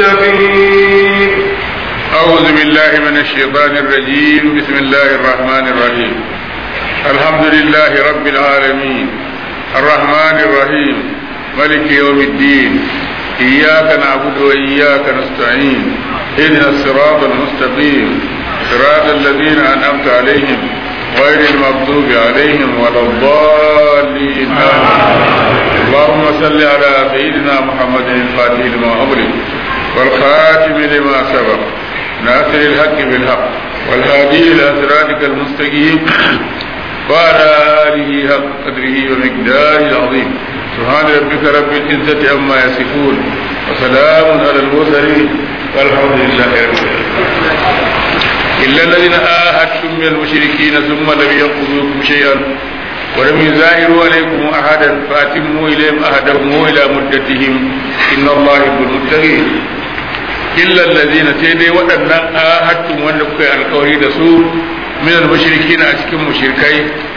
المتقين أعوذ بالله من الشيطان الرجيم بسم الله الرحمن الرحيم الحمد لله رب العالمين الرحمن الرحيم ملك يوم الدين إياك نعبد وإياك نستعين اهدنا الصراط المستقيم صراط الذين أنعمت عليهم غير المغضوب عليهم ولا الضالين اللهم صل على سيدنا محمد الفاتح لما أغلق والخاتم لما سبق ناصر الحق بالحق والهادي إلى صراطك المستقيم وعلى آله حق قدره ومقداره العظيم سبحان ربك رب العزة عما يصفون وسلام على المرسلين والحمد لله رب العالمين إلا الذين آهدتم من المشركين ثم لم ينقذوكم شيئا ولم يزاهروا عليكم أحدا فأتموا إليهم أحدهم إلى مدتهم إن الله يحب المتقين إلا الذين سيدي وأن آهدتم وأن كي القوري دسو من المشركين أشكم مشركي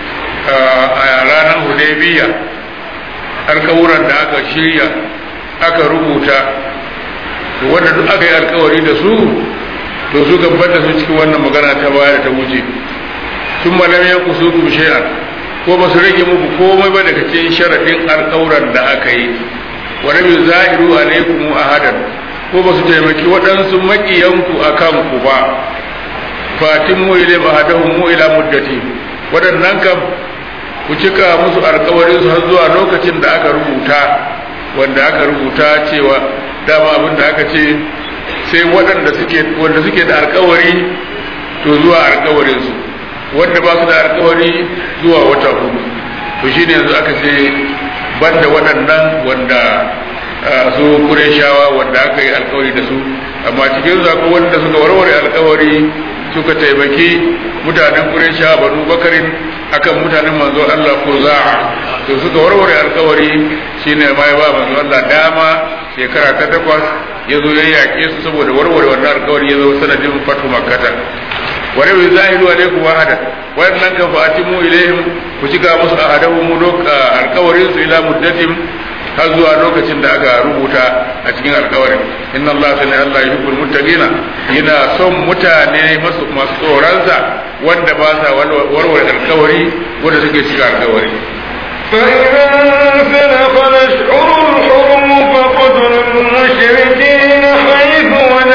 رانا هديبية alkawuran da aka shirya aka rubuta wanda duk aka yi alkawari da su to su gabar da su cikin wannan magana ta baya da ta wuce sun malam ya kusu ku shay'an ko ba su rage muku komai ba daga cikin sharadin alkawuran da aka yi wa lam yuzahiru alaikum ahadan ko ba su taimaki waɗansu maƙiyanku a kanku ba fatin mu ilai ahadahum mu ila muddati waɗannan kam ku cika musu alkawarin su har zuwa lokacin da aka rubuta wanda aka rubuta cewa dama abin da aka ce sai waɗanda suke wanda suke da alkawari to zuwa alkawarin su wanda ba su da alkawari zuwa wata hudu to shine yanzu aka ce banda waɗannan wanda su kureshawa wanda aka yi alkawari da su amma cikin su akwai wanda suka warware alkawari suka taimaki mutanen kureshawa banu bakarin akan mutanen manzo Allah ko za'a to suka warware alkawari shine ma ya ba manzo Allah dama shekara ta takwas ya zo ya yaƙe su saboda warware wannan alkawari ya zo sanadin fatu makkata wa rabi zahiru alaikum wahada wannan kan fa atimu ilaihim ku cika musu ahadahu mu alkawarin su ila muddatin har zuwa lokacin da aka rubuta a cikin alkawarin inna Allah sani Allah yuhibbul muttaqina yana son mutane masu masu tsoronsa wanda ba sa warware alkawari wanda suke cika alkawari فإذا انسلخ الأشهر الحرم فقتلوا المشركين حيث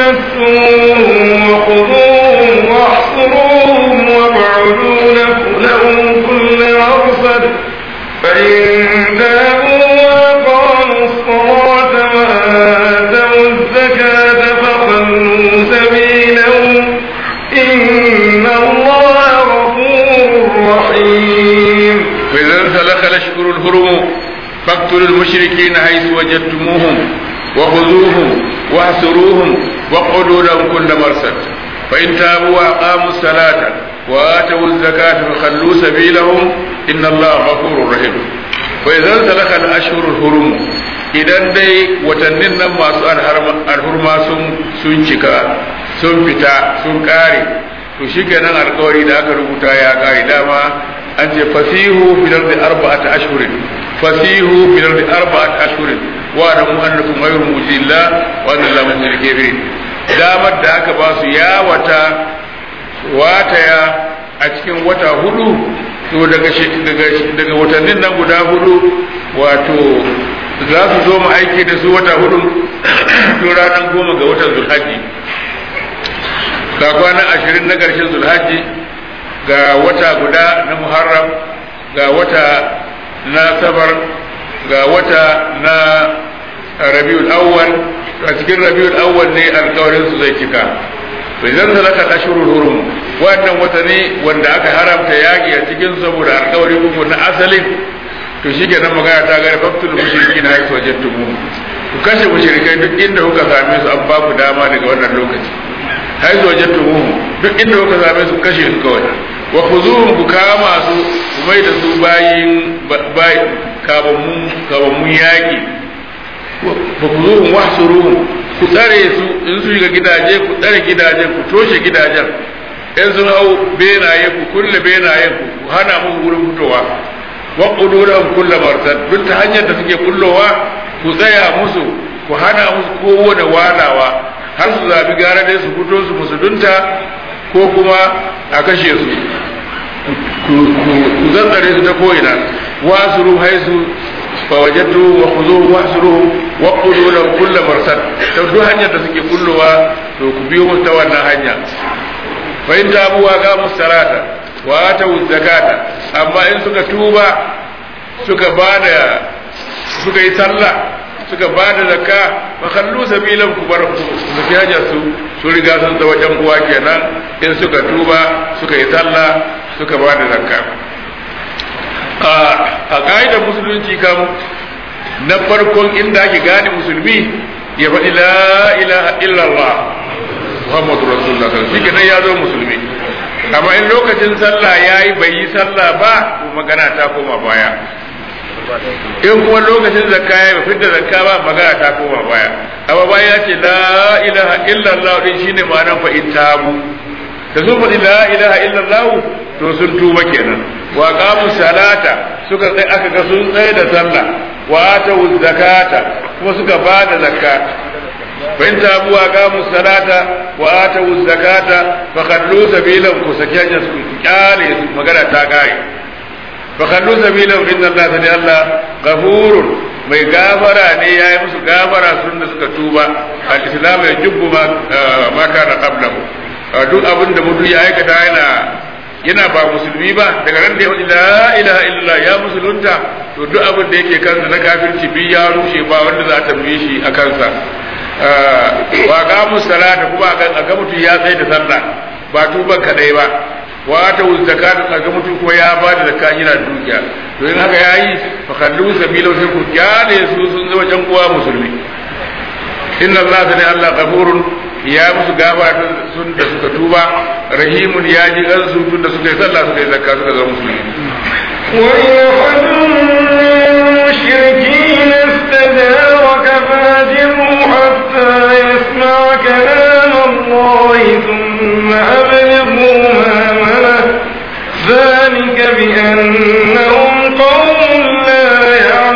وجدتموهم وخذوهم واحصروهم وابعدوا لهم كل مرصد فإن تابوا وأقاموا الصلاة وآتوا الزكاة فخلوا سبيلهم إن الله غفور رحيم فإذا انسلخ الأشهر الحرم فاقتلوا المشركين حيث وجدتموهم وخذوهم واحصروهم واقعدوا لهم كل مرصد فإن تابوا وأقاموا الصلاة وآتوا الزكاة فخلوا سبيلهم إن الله غفور رحيم فإذا انسلخ الأشهر الحرم idan dai watannin nan masu alhurma sun cika sun fita sun kare to shi kenan alkawari da aka rubuta ya kare dama an ce fasihu fil ardi arba'at ashhurin fasihu fil ardi arba'at ashhurin wa da mu'annakum ghayru mujilla wa anna la mu'minul kafirin damar da aka ba su ya wata wataya a cikin wata hudu to daga daga watannin nan guda hudu wato za su zo mu aiki da su wata hudu to ranar goma ga watan zulhaji ga kwanan ashirin na ƙarshen zulhaji ga wata guda na muharram ga wata na sabar ga wata na rabiul awwal a cikin rabiul awwal ne alkawarin su zai cika bai zan zalaka ashurul hurum wannan wata ne wanda aka haramta yaki a cikin saboda alkawari uku na asalin to shi kenan magana ta gari faktul mushrikin haitu wajadtumu ku kashe mushrikai duk inda kuka same su an ba ku dama daga wannan lokaci haitu wajadtumu duk inda kuka same su kashe su kawai wa khuzuhum ku kama su ku mai da su bayin bayi kabammun kabammun yaki wa khuzuhum wahsuruhum ku tsare su in su shiga gidaje ku tsare gidaje ku toshe gidajen in sun hau benaye ku kulle benayen ku ku hana musu wurin fitowa wa qudurahum kull marsad duk ta hanyar da suke kullowa ku tsaya musu ku hana musu kowane walawa har su zabi gara dai su fito su musulunta ko kuma a kashe su ku zantsare su ta ko'ina wasu ruhai su fawajattu wa khuzu wa asruhu wa qulu lahu kullu marsad to duk hanyar da suke kullowa to ku biyo musu ta wannan hanya fa in tabu wa qamu salata wa atu zakata amma in suka tuba suka bada suka yi sallah suka bada zakka fa khallu sabilan ku bar su fi hanyar su su riga sun zama wajen uwa kenan in suka tuba suka yi sallah suka bada zakka a ƙa'idar musulunci kam na farkon inda ake gane musulmi ya faɗi la ilaha illallah muhammadu rasulullah shi kenan ya zo musulmi amma in lokacin sallah ya yi bai yi sallah ba to magana ta koma baya in kuma lokacin zakka ya yi fidda zakka ba magana ta koma baya amma baya ya ce la ilaha illallah din shine ma'anar fa in tabu da sun faɗi la ilaha illallah to sun tuba kenan wa qamu salata suka sai aka ga sun tsaye da sallah wa atu zakata kuma suka bada zakka fa in tabu wa qamu salata wa atu zakata fa khallu sabilan ku sakiya su kyale su magana ta kai fa khallu sabilan inna allaha sani allah ghafurun mai gafara ne yayi musu gafara sun da suka tuba al-islam ya jubbu ma ma kana qablahu duk abin da mutum ya aikata yana yana ba musulmi ba daga ran da ya faɗi la ilaha illallah ya musulunta to duk abin da yake kansa na kafirci bi ya rushe ba wanda za a tambaye shi a kansa wa qamu salata kuma a ga mutum ya tsaye da sallah ba tuban kadai ba wa ta zakata a ga mutum kuma ya ba da zakka yana dukiya to in haka yayi fa kallu sabila sai ku kyale su sun zama jan uwa musulmi inna allaha ne allah ghafurun ya musu gaba sun da suka tuba rahimun ya ji gansu tun da suka yi sallah suka yi zakka suka zama musulmi وإن أحد من المشركين استجارك فاجره حتى يسمع كلام الله ثم أبلغه مأمنه ذلك بأنهم قوم لا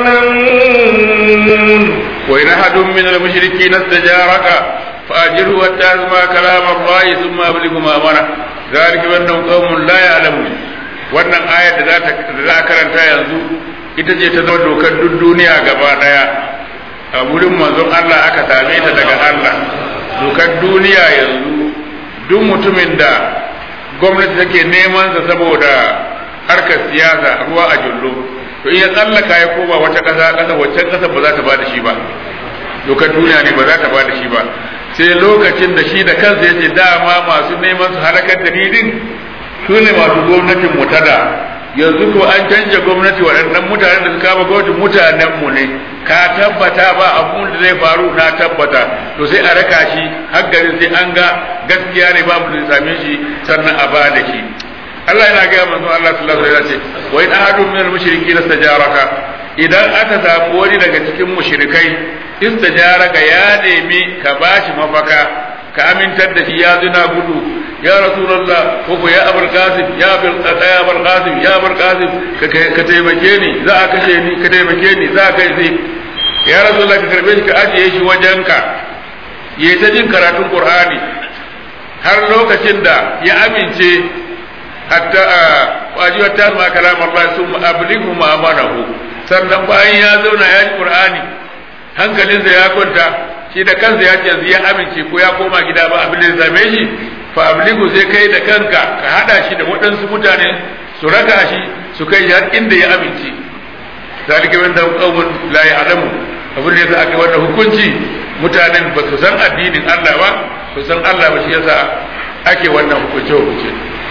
يعلمون وإن أحد من المشركين استجارك فأجره حتى يسمع كلام الله ثم أبلغه مأمنه ذلك بأنهم قوم لا يعلمون wannan ayar da za a karanta yanzu ita ce ta zama dokar duk duniya gaba daya a wurin manzon Allah aka same ta daga Allah dokar duniya yanzu duk mutumin da gwamnati take neman sa saboda harkar siyasa ruwa a jullo to in ya tsallaka ya koma wata ƙasa ƙasa waccan ƙasa ba za ta ba da shi ba dokar duniya ne ba za ta ba da shi ba sai lokacin da shi da kansa ya ce dama masu neman su halakar da didin su ne masu gwamnatin mu tada yanzu ko an canja gwamnati waɗannan mutanen da suka kama gwamnatin mutanen mu ne ka tabbata ba abun da zai faru na tabbata to sai a raka shi har garin sai an ga gaskiya ne babu da same shi sannan a ba da shi Allah yana gaya manzo Allah sallallahu alaihi wasallam ce wa in ahadun min al-mushrikeena istajaraka idan aka samu wani daga cikin mushrikai istajaraka ya nemi ka bashi mafaka ka amintar da shi ya zina gudu ya rasulullah ko ko ya abul qasim ya abul ya abul qasim ya abul qasim ka taimake ni za a kashe ni ka taimake ni za a kai ni ya rasulullah ka karbe shi ka ajiye shi wajenka yayi ta jin karatun qur'ani har lokacin da ya amince hatta wajiba ta ma kalam Allah sun ablighu ma amanahu sannan bayan ya zauna ya ji qur'ani hankalinsa ya kwanta shi da kansa ya ce yanzu ya amince ko ya koma gida ba abin da ya same shi fa ablighu sai kai da kanka ka hada shi da waɗansu mutane su raka shi su kai har inda ya amince zalika min da qaumun la ya'lamu abin da yasa aka wannan hukunci mutanen ba su san addinin Allah ba su san Allah ba shi yasa ake wannan hukunce hukunce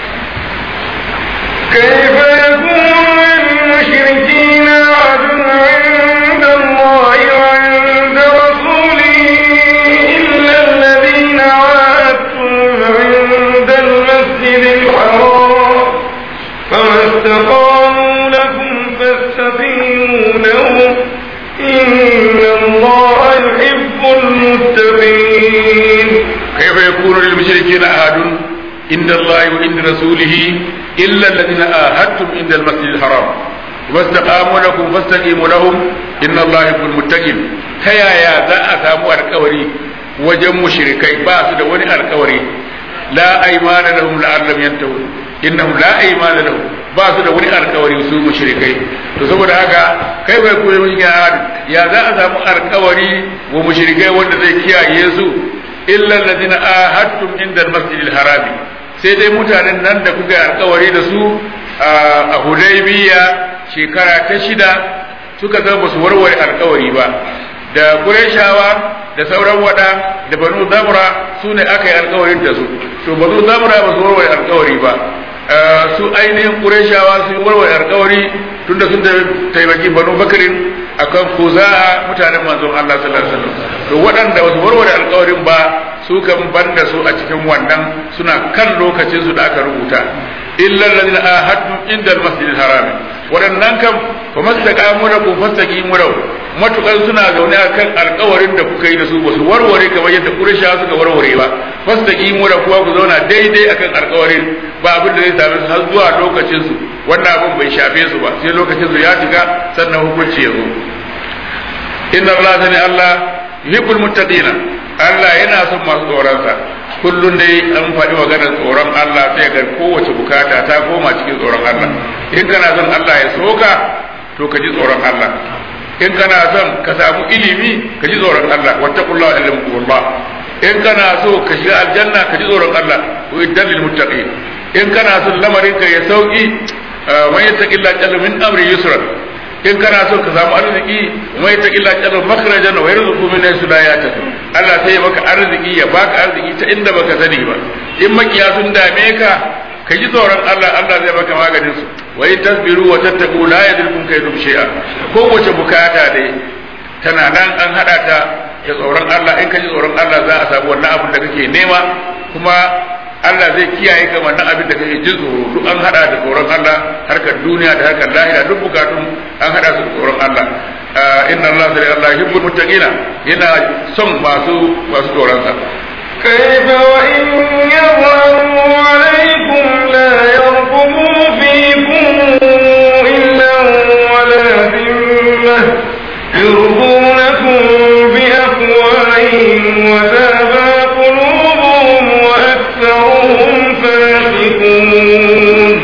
كيف يكون للمشركين عهد عند الله وعند رسوله إلا الذين عاهدتم عند المسجد الحرام فما استقاموا لكم فاستقيموا لهم إن الله يحب المتقين كيف يكون للمشركين عهد عند الله وعند رسوله إلا الذين آهدتم عند المسجد الحرام واستقاموا لكم فاستقيموا لهم إن الله يحب المتقين ta yaya za a samu alkawari wajen mushrikai ba su da wani alkawari la aymana lahum la'allam yantahun innahum la aymana lahum ba su da wani alkawari su mushrikai to saboda haka kai bai koyi mun ya za a samu alkawari wa mushrikai wanda zai kiyaye su illa alladhina ahadtum inda al-masjidil harami sai dai mutanen nan da kuka yi alkawari da su a Hudaybiya shekara ta shida suka zama su warware alkawari ba da Qurayshawa da sauran wada da Banu Zamra su ne aka yi alkawarin da su to Banu Zamra ba su warware alkawari ba su ainihin Qurayshawa sun warware alkawari tunda sun taimaki Banu Bakarin akan Khuza'a mutanen manzon Allah sallallahu alaihi wasallam to waɗanda ba su warware alkawarin ba su kan banda su a cikin wannan suna kan lokacin su da aka rubuta illa alladhina ahadtum inda al-masjidil haram waɗannan kan fa mastaqamu da ku fastaqimu da matukan suna zaune akan alkawarin da kuka yi da su ba su warware kamar yadda Qurayshawa suka warware ba fastaqimu da kuwa ku zauna daidai akan alkawarin ba abin da zai same su har zuwa lokacin su wannan abin bai shafe su ba sai lokacin su ya shiga sannan hukunci ya zo inna Allah sani Allah yuhibbul muttaqina Allah yana son masu tsoronsa kullum dai an faɗi maganar tsoron Allah sai ga kowace bukata ta koma cikin tsoron Allah in kana son Allah ya soka to ka ji tsoron Allah in kana son ka samu ilimi ka ji tsoron Allah wattaqullaha ilmukumullah in kana so ka shiga aljanna ka ji tsoron Allah wa iddal lil muttaqin in kana son lamarin ka ya sauki man yattaqillaha jalla min amri yusra in kana so ka samu arziki mai ta illa kadar makhrajan wa yarzuqu min haythu la yahtasib Allah sai ya maka arziki ya baka arziki ta inda baka sani ba in makiya sun dame ka ka ji tsoron Allah Allah zai maka maganin su wa in tasbiru wa tattaqu la yadrikum kaydum shay'a kowace bukata dai tana nan an hada ta da tsoron Allah in ka ji tsoron Allah za a samu wannan abin da kake nema kuma Allah zai kiyaye ka wannan abin da kake jin tsoro duk an hada da tsoron Allah harkar duniya da harkar lahira duk bukatun an hada su da tsoron Allah inna Allah sai Allah yuhibbul muttaqina yana son masu masu tsoron sa كيف وإن يظهروا عليكم لا يرقبوا فيكم إلا ولا ذمة يرضونكم بأفواههم وتابى قلوبهم وأكثرهم فاسقون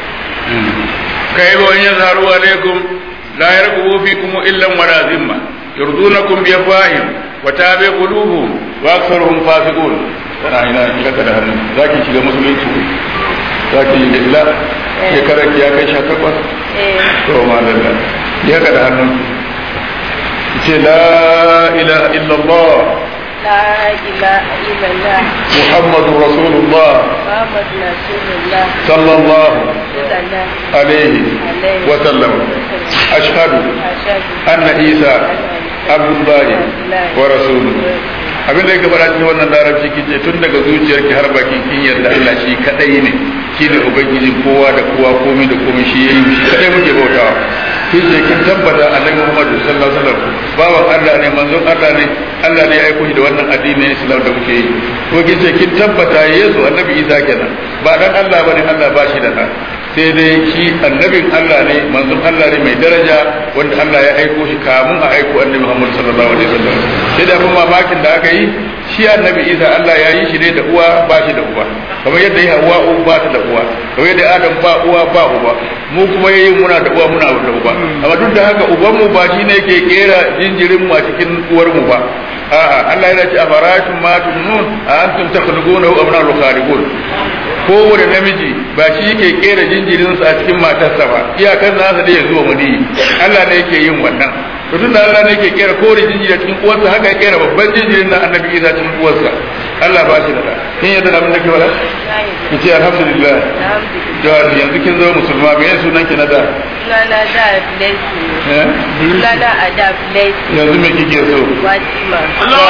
كيف وإن يظهروا عليكم لا يرقبوا فيكم إلا ولا ذمة يرضونكم بأفواههم وتابع قلوبهم وأكثرهم فاسقون tana ina kika da hannu za ki shiga musulunci za ki yi illa shekarar ki ya kai sha takwas to malalla ya ka da hannu ki ce la ilaha illallah لا إله إلا الله محمد رسول الله محمد رسول الله صلى الله رسول الله عليه عليه وسلم أشهد أشهد أن عيسى عبد الله ورسوله abin da yake faɗa cikin wannan larabci kin ce tun daga zuciyarki har bakin kin yarda Allah shi kadai ne shi ne ubangiji kowa da kowa komai da komai shi yayi shi kadai muke bautawa kin ce kin tabbata annabi Muhammad sallallahu alaihi wasallam bawan Allah ne manzon Allah ne Allah ne ya aiko shi da wannan addini na Islam da muke yi ko kin ce kin tabbata Yesu annabi Isa kenan ba dan Allah bane Allah ba shi da ɗa sai dai shi annabin Allah ne manzon Allah ne mai daraja wanda Allah ya aiko shi kamun a aiko annabi Muhammad sallallahu alaihi wasallam sai da kuma mamakin da aka yi shi annabi Isa Allah ya yi shi ne da uwa ba shi da uwa kamar yadda ya Hawwa ba ta da uwa kamar yadda Adam ba uwa ba uba mu kuma yayi muna da uwa muna da uba amma duk da haka uban mu ba shine yake kera jinjirin mu a cikin uwar mu ba a'a Allah yana ce afara'atum ma tunun a antum takhluqunahu am nahnu khaliqun kowane namiji ba shi yake kera jinjirinsa a cikin matarsa ba iyakar nasa da ya zuwa mani Allah ne yake yin wannan to tunda Allah ne yake kera kowane jinjiri a cikin uwarsa haka ya kera babban jinjirin na annabi Isa cikin uwarsa Allah ba shi da da kin yadda da abin da ke faɗa ki ce alhamdulillah da yanzu kin zama musulma me yasa sunan ki na da Sunana da Blessing. eh Sunana a da Blessing. yanzu me kike so Fatima.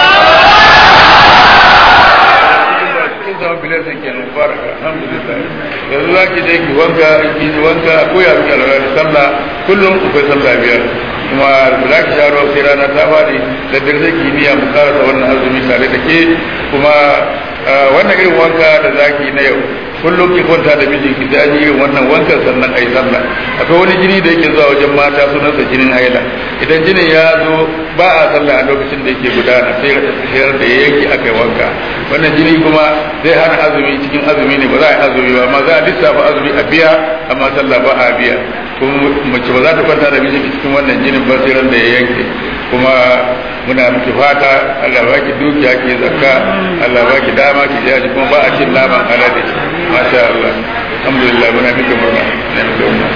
kin zama bilasan kenan mubaraka alhamdulillah yanzu za ki je ki wanka ki ji wanka ko ya rubuta alwala da sallah kullum akwai sallah biyar kuma za ki sharo sai rana ta fadi da dare sai ki niyya mu karasa wannan azumi tare da ke kuma wannan irin wanka da za ki na yau kullum ki kwanta da mijinki sai an yi irin wannan wankan sannan a yi sallah akwai wani jini da yake zuwa wajen mata sunansa jinin haila idan jinin ya zo ba a sallah a lokacin da yake gudana sai sayar da ya yanki aka yi wanka wannan jini kuma zai hana azumi cikin azumi ne ba za a yi azumi ba amma za a lissafa azumi a biya amma sallah ba a biya kuma mace ba za ta kwanta da mijinki cikin wannan jinin ba sai ran da ya yanke kuma muna miki fata Allah ba ki dukiya ki zakka Allah ba ki dama ki jaji kuma ba a cin naman alade masha Allah alhamdulillah muna miki murna na miki murna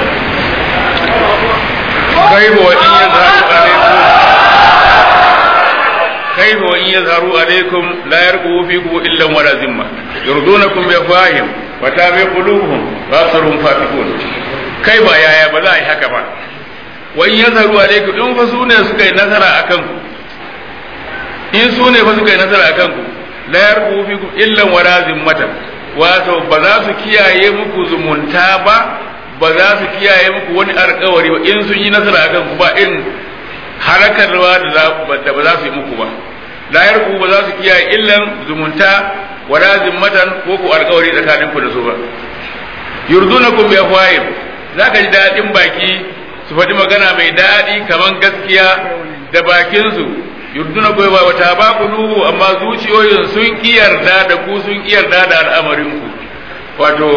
كيف وإن يظهروا عليكم كيف وإن يظهروا عليكم لا يرقبوا فيكم إلا ولا ذمة يرضونكم بأفواههم وتابع قلوبهم وأكثرهم فاسقون كيف يا يا بلا هكذا وإن يظهروا عليكم إن فسونا سكي نظر أكنكم in su ne fa suka yi nasara a kanku la yarku fikum illa wala zimmatan wato ba za su kiyaye muku zumunta ba ba za su kiyaye muku wani alkawari ba in sun yi nasara a kanku ba in harakarwa da ba za su yi muku ba la yarku ba za su kiyaye illan zumunta wala zimmatan ko ku alkawari tsakanin ku da su ba yurdunakum bi afwahim zaka ji dadin baki su faɗi magana mai daɗi kaman gaskiya da bakin su yurduna goyi ba wata ba ku nuhu amma zuciyoyin sun yarda da ku sun yarda da al'amarin ku wato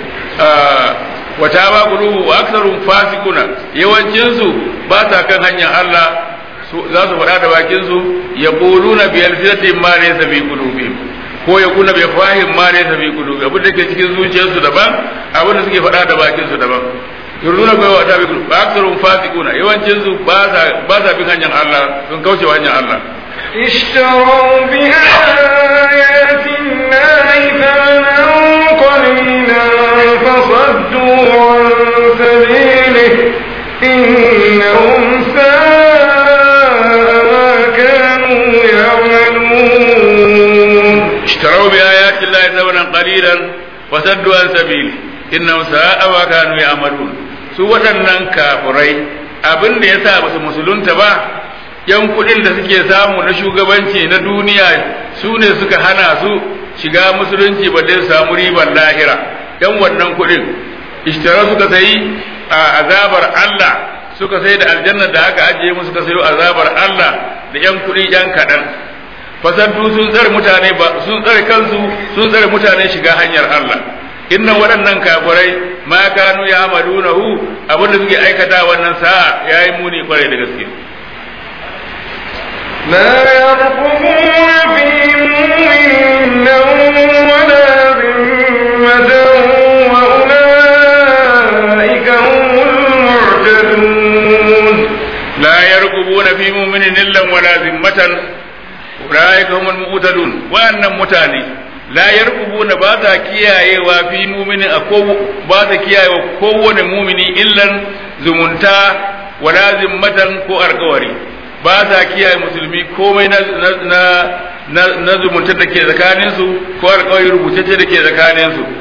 wata ba ku nuhu wa aksarun fasikuna yawancin su ba sa kan hanyar Allah za su faɗa da bakin su ya quluna bi alfiyatin ma laysa bi qulubihim ko ya kuna bai fahim ma laysa bi qulubihim abin da ke cikin zuciyarsu daban abin da suke faɗa da bakin su daban yurduna bai wa tabi ba aksarun fasikuna yawancin su ba sa ba sa bin hanyar Allah sun kauce wa hanyar Allah اشتروا بآيات الله ثمنا قليلا فصدوا عن سبيله إنهم ساء ما كانوا يعملون اشتروا بآيات الله ثمنا قليلا وصدوا عن سبيله innahum sa'a ma kanu ya'malun su waɗannan kafirai abin da yasa ba su musulunta ba yan kuɗin da suke samu na shugabanci na duniya su ne suka hana su shiga musulunci ba dai samu ribar lahira yan wannan kuɗin ishtara suka sayi a azabar Allah suka sai da aljanna da aka ajiye musu suka sayo azabar Allah da yan kuɗi yan kaɗan fasaddu sun tsare mutane ba sun tsare kansu sun tsare mutane shiga hanyar Allah inna waɗannan kafirai ma kanu ya amalunahu abinda suke aikata wannan sa'a yayi muni kwarai da gaske لا يرقبون في مؤمن ولا ذمة وأولئك هم المعتدون لا يرقبون في مؤمن إلا ولا ذمة أولئك هم المعتدون وأن متاني la yarqubuna ba za kiyayewa fi mumini a ko ba za kiyayewa kowane mumini illan zumunta wala zimmatan ko alkawari ba za kiyaye musulmi komai na na na, na zumunta da ke tsakanin su ko alkawari rubutacce da ke tsakanin su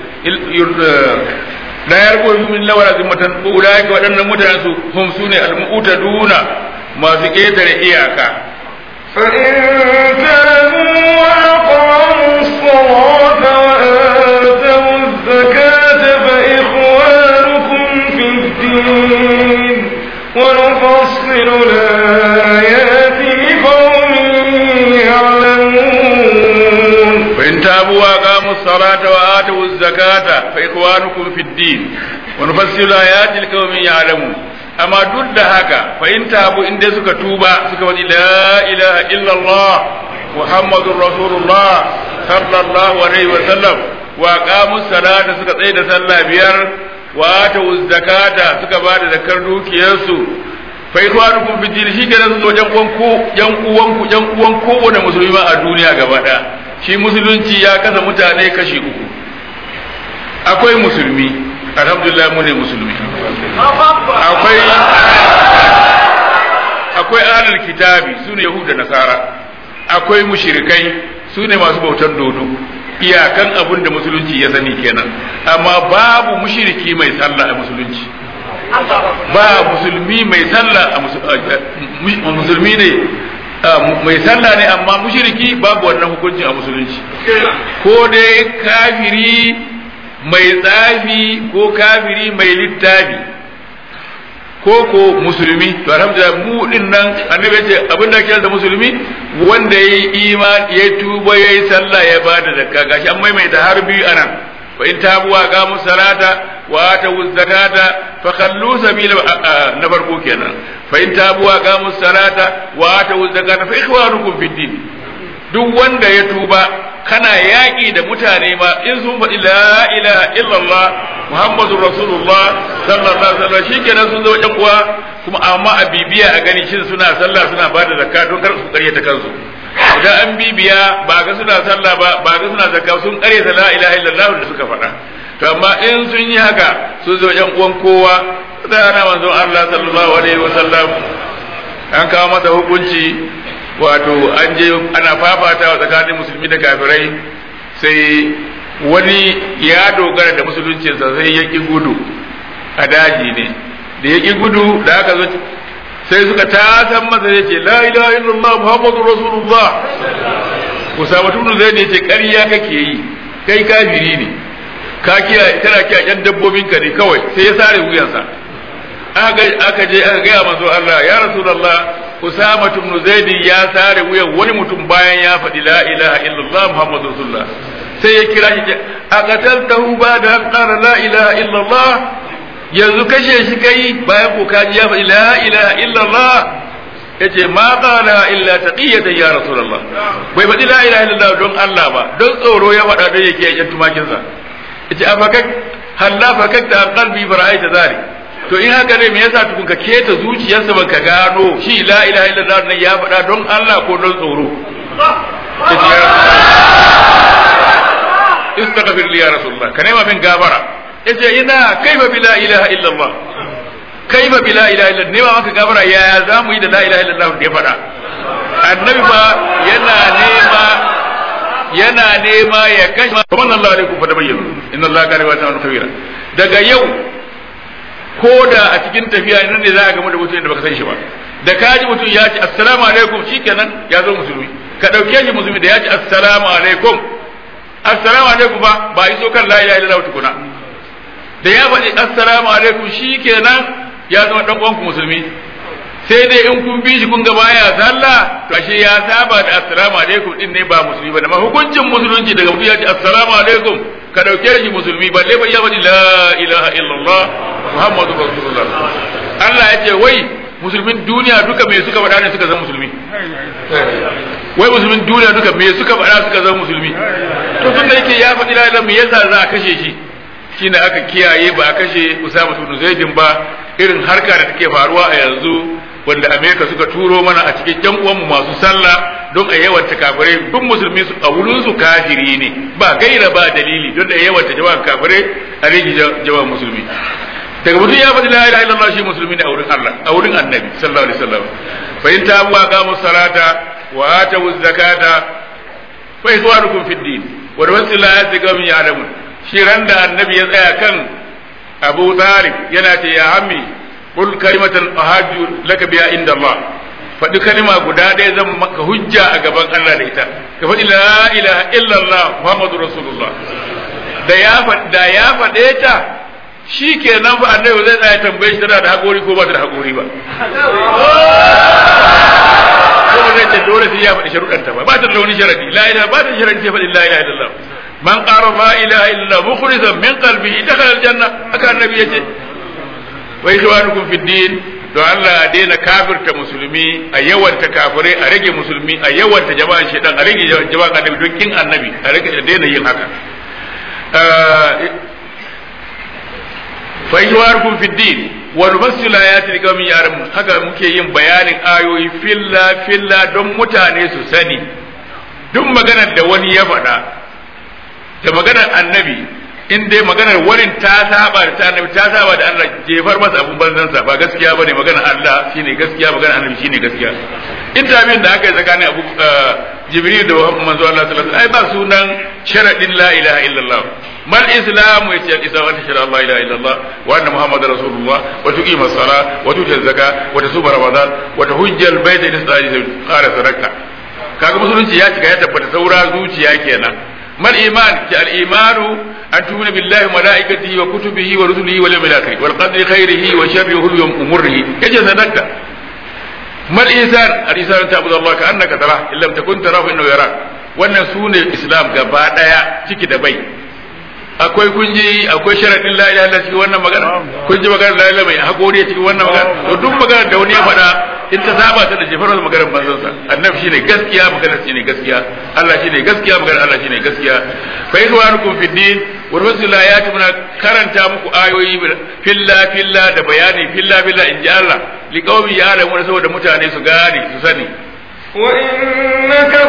la yarqubu min la wala zimmatan ulai ka wadannan mutanen su hum sune al-mu'taduna masu ketare iyaka فإن تابوا وأقاموا الصلاة وآتوا الزكاة فإخوانكم في الدين ونفصل الآيات لقوم يعلمون فإن تابوا وأقاموا الصلاة وآتوا الزكاة فإخوانكم في الدين ونفصل الآيات لقوم يعلمون amma duk da haka fahimta abu inda suka tuba suka wani la ilaha illallah muhammadun rasulullah sallallahu alaihi wa sallam wa qamu salata suka tsaye da sallah biyar wa atu zakata suka ba da zakar dukiyarsu fa ikwanukum fi din shi kenan su yan uwanku yan uwanku yan uwan kowane musulmi ma a duniya gaba daya shi musulunci ya kasa mutane kashi uku akwai musulmi alhamdulillah mu ne musulmi akwai akwai ahlul kitabi su ne yahuda nasara akwai mushrikai su ne masu bautar dodo iyakan abin da musulunci ya sani kenan amma babu mushriki mai sallah a musulunci ba musulmi mai sallah a musulmi ne mai sallah ne amma mushriki babu wannan hukunci a musulunci ko dai kafiri mai tsafi ko kafiri mai littafi ko ko musulmi to alhamdulillah mu din nan annabi ya ce abin da ake da musulmi wanda yayi iman ya tuba yayi sallah ya bada zakka gashi an maimaita har biyu anan wa in tabu wa qamu salata wa atu zakata fa khallu sabila na farko kenan fa in tabu wa qamu salata wa atu zakata fa ikhwanukum fid din duk wanda ya tuba kana yaƙi da mutane ma in sun faɗi la ilaha illallah muhammadur rasulullah sallallahu alaihi wasallam shikenan sun zo wajen kuwa kuma amma a bibiya a gani shin suna sallah suna ba da zakka don kar su karyata kansu idan an bibiya ba ga suna sallah ba ba ga suna zakka sun karyata la ilaha illallah da suka faɗa to amma in sun yi haka sun zo wajen uwan kowa da ana manzon Allah sallallahu alaihi wasallam an kawo masa hukunci wato an je ana fafatawa tsakanin musulmi da kafirai sai wani ya dogara da musuluncinsa sai ya ƙi gudu a daji ne da ya ƙi gudu da aka zo sai suka tasan masa ya ce la ilaha illallah muhammadu rasulullah usama tunu zai ne ce ƙarya kake yi kai kafiri ne ka kiya kana kiya yan dabbobin ka ne kawai sai ya sare wuyansa aka je aka gaya manzo Allah ya rasulullah Usama ibn Zaid ya sare wuyan wani mutum bayan ya faɗi la ilaha illallah Muhammadu Rasulullah sai ya kira shi a qataltahu ba da an qala la ilaha illallah yanzu kashe shi kai bayan ko kaji ya faɗi la ilaha illallah yace ma qala illa taqiyatan ya Rasulullah bai faɗi la ilaha illallah don Allah ba don tsoro ya faɗa don yake yan tumakin sa yace afakak halla fakakta an qalbi fara'aita zalik to in haka ne me yasa tukun ka keta zuciyarsa ban ka gano shi la ilaha illallah nan ya faɗa don Allah ko don tsoro istaghfir li ya rasulullah ka nema min gafara yace ina kaifa bi la ilaha illallah kaifa bi la ilaha illallah nema maka gafara yaya za mu yi da la ilaha illallah da ya faɗa annabi ba yana nema yana nema ya kashe kuma Allah alaikum fa tabayyana inna Allah kana wa ta'ala khabira daga yau ko da a cikin tafiya nan ne za a gamu da mutum da baka san shi ba da ka ji mutum ya ce assalamu alaikum shikenan ya zo musulmi ka dauke shi musulmi da ya ce assalamu alaikum assalamu alaikum ba ba iso kan la ilaha illallah tukuna da ya faɗi assalamu alaikum shikenan ya zama dan uwanku musulmi sai dai in kun bi shi kun ga baya sallah to ashe ya saba da assalamu alaikum din ne ba musulmi ba amma hukuncin musulunci daga mutum ya ce assalamu alaikum ka dauke shi musulmi balle ba ya faɗi la ilaha illallah muhammadu rasulullah Allah ya ce wai musulmin duniya duka me suka faɗa ne suka zama musulmi wai musulmin duniya duka me suka faɗa suka zama musulmi to tunda yake ya faɗi la ilaha me yasa za a kashe shi shine aka kiyaye ba a kashe Usama ibn Zaidin ba irin harka da take faruwa a yanzu wanda Amerika suka turo mana a cikin yan uwanmu masu sallah don a yawanta kafirai duk musulmi su a wurin su kafiri ne ba gaira ba dalili don da yawanta jama'a kafirai a rage jama'a musulmi daga mutum ya faɗi la ilaha illallah shi musulmi ne a wurin Allah a wurin annabi sallallahu alaihi wasallam fa in tabu wa qamu salata wa atu zakata fa ikhwanukum fid din wa rasulullah ya ga min ya'lamun shi ran da annabi ya tsaya kan Abu Talib yana ce ya ammi qul kalimatan ahaju laka biya inda Allah faɗi kalima guda ɗaya zan maka hujja a gaban Allah da ita ka faɗi la ilaha illallah muhammadu rasulullah da ya da ya faɗe ta shi ke nan fa annabi zai tsaya tambaye shi tana da haƙori ko ba ta da haƙori ba ko ba zai ce dole sai ya faɗi sharuɗanta ba ba ta da wani sharadi la ilaha ba ta da sharadi sai faɗi la ilaha illallah man qara la ilaha illallah mukhlisan min qalbihi dakhala aljanna haka annabi yace wa ikhwanukum fid din don Allah a daina kafirta musulmi a yawanta kafirai a rage musulmi a yawanta jama'an shedan a rage jama'an annabi don kin annabi a rage a daina yin haka fa ikhwanukum fid din wa nufassilu ayati liqaumin ya'lamun haka muke yin bayanin ayoyi filla filla don mutane su sani duk maganar da wani ya faɗa da maganar annabi in dai maganar wani ta saba da ta annabi ta saba da Allah jefar masa abun banzansa ba gaskiya bane maganar Allah shine gaskiya maganar annabi shine gaskiya interview da aka yi tsakanin Abu Jibril da manzo Allah sallallahu alaihi wasallam ai ba sunan sharadin la ilaha illallah mal islam yace al islam ta shara la ilaha illallah wa anna muhammadar rasulullah wa tuqima as-sala wa tuti az-zaka wa tasuma ramadan wa tahujja al-bayt in ista'id qara sadaka kaga musulunci ya cika ya tabbata saura zuciya kenan mal iman ki al imanu an tu'mina billahi wa malaikatihi wa kutubihi wa rusulihi wal yawmil akhir wal qadri khairihi wa sharrihi wa umurihi yace sadaka mal insan al insan ta'budu Allah ka annaka tara in lam takun tarahu innahu yarak wannan sune islam gaba daya ciki da bai akwai kun ji akwai sharadin la ilaha illallah cikin wannan magana kun ji magana la ilaha mai hakuri cikin wannan magana to duk magana da wani ya faɗa in ta saba ta da jefar da maganar manzon sa annabi shine gaskiya magana shine gaskiya Allah shine gaskiya magana Allah shine gaskiya fa idwanukum fid din wa rasulullah ya ta muna karanta muku ayoyi filla filla da bayani filla filla in ji Allah liqaumi ya'lamu saboda mutane su gane su sani wa innaka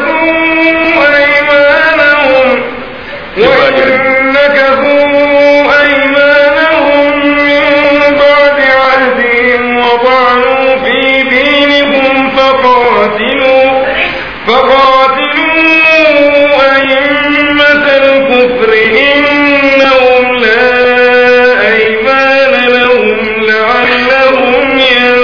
aymanahum وإن نكثوا أيمانهم من بعد عهدهم وطعنوا في دينكم فقاتلوا فقاتلوا أئمة الكفر إنهم لا أيمان لهم لعلهم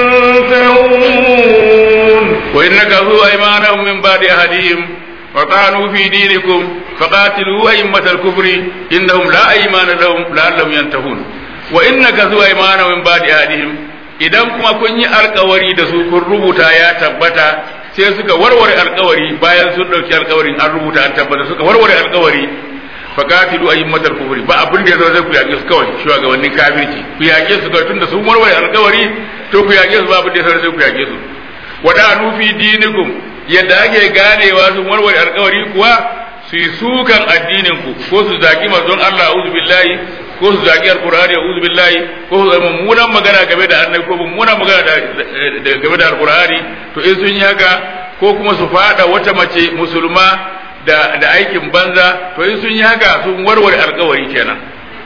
ينتهون وإن نكثوا أيمانهم من بعد عهدهم وطعنوا في دينكم فقاتلوا أئمة الكفر إنهم لا أيمان لهم لعلهم ينتهون وإن كثوا أيمانهم من بعد أهلهم idan kuma kun yi alkawari da su kun rubuta ya tabbata sai suka warware alkawari bayan sun dauki alkawarin an rubuta an tabbata suka warware alkawari faqatilu ayyumatal kufri ba abin da yazo zai ku yake su kawai shugabannin kafirci ku yake su kawai tunda sun warware alkawari to ku yake su ba abin da yazo zai ku yake su wada'anu fi dinikum yadda ake ganewa sun warware alkawari kuwa su yi sukan addinin ku ko su zaki manzon Allah a'udhu billahi ko su zaki alqur'ani a'udhu billahi ko su mummunan magana game da annabi ko mummunan magana da game da alqur'ani to in sun yi haka ko kuma su fada wata mace musulma da da aikin banza to in sun yi haka sun warware alkawari kenan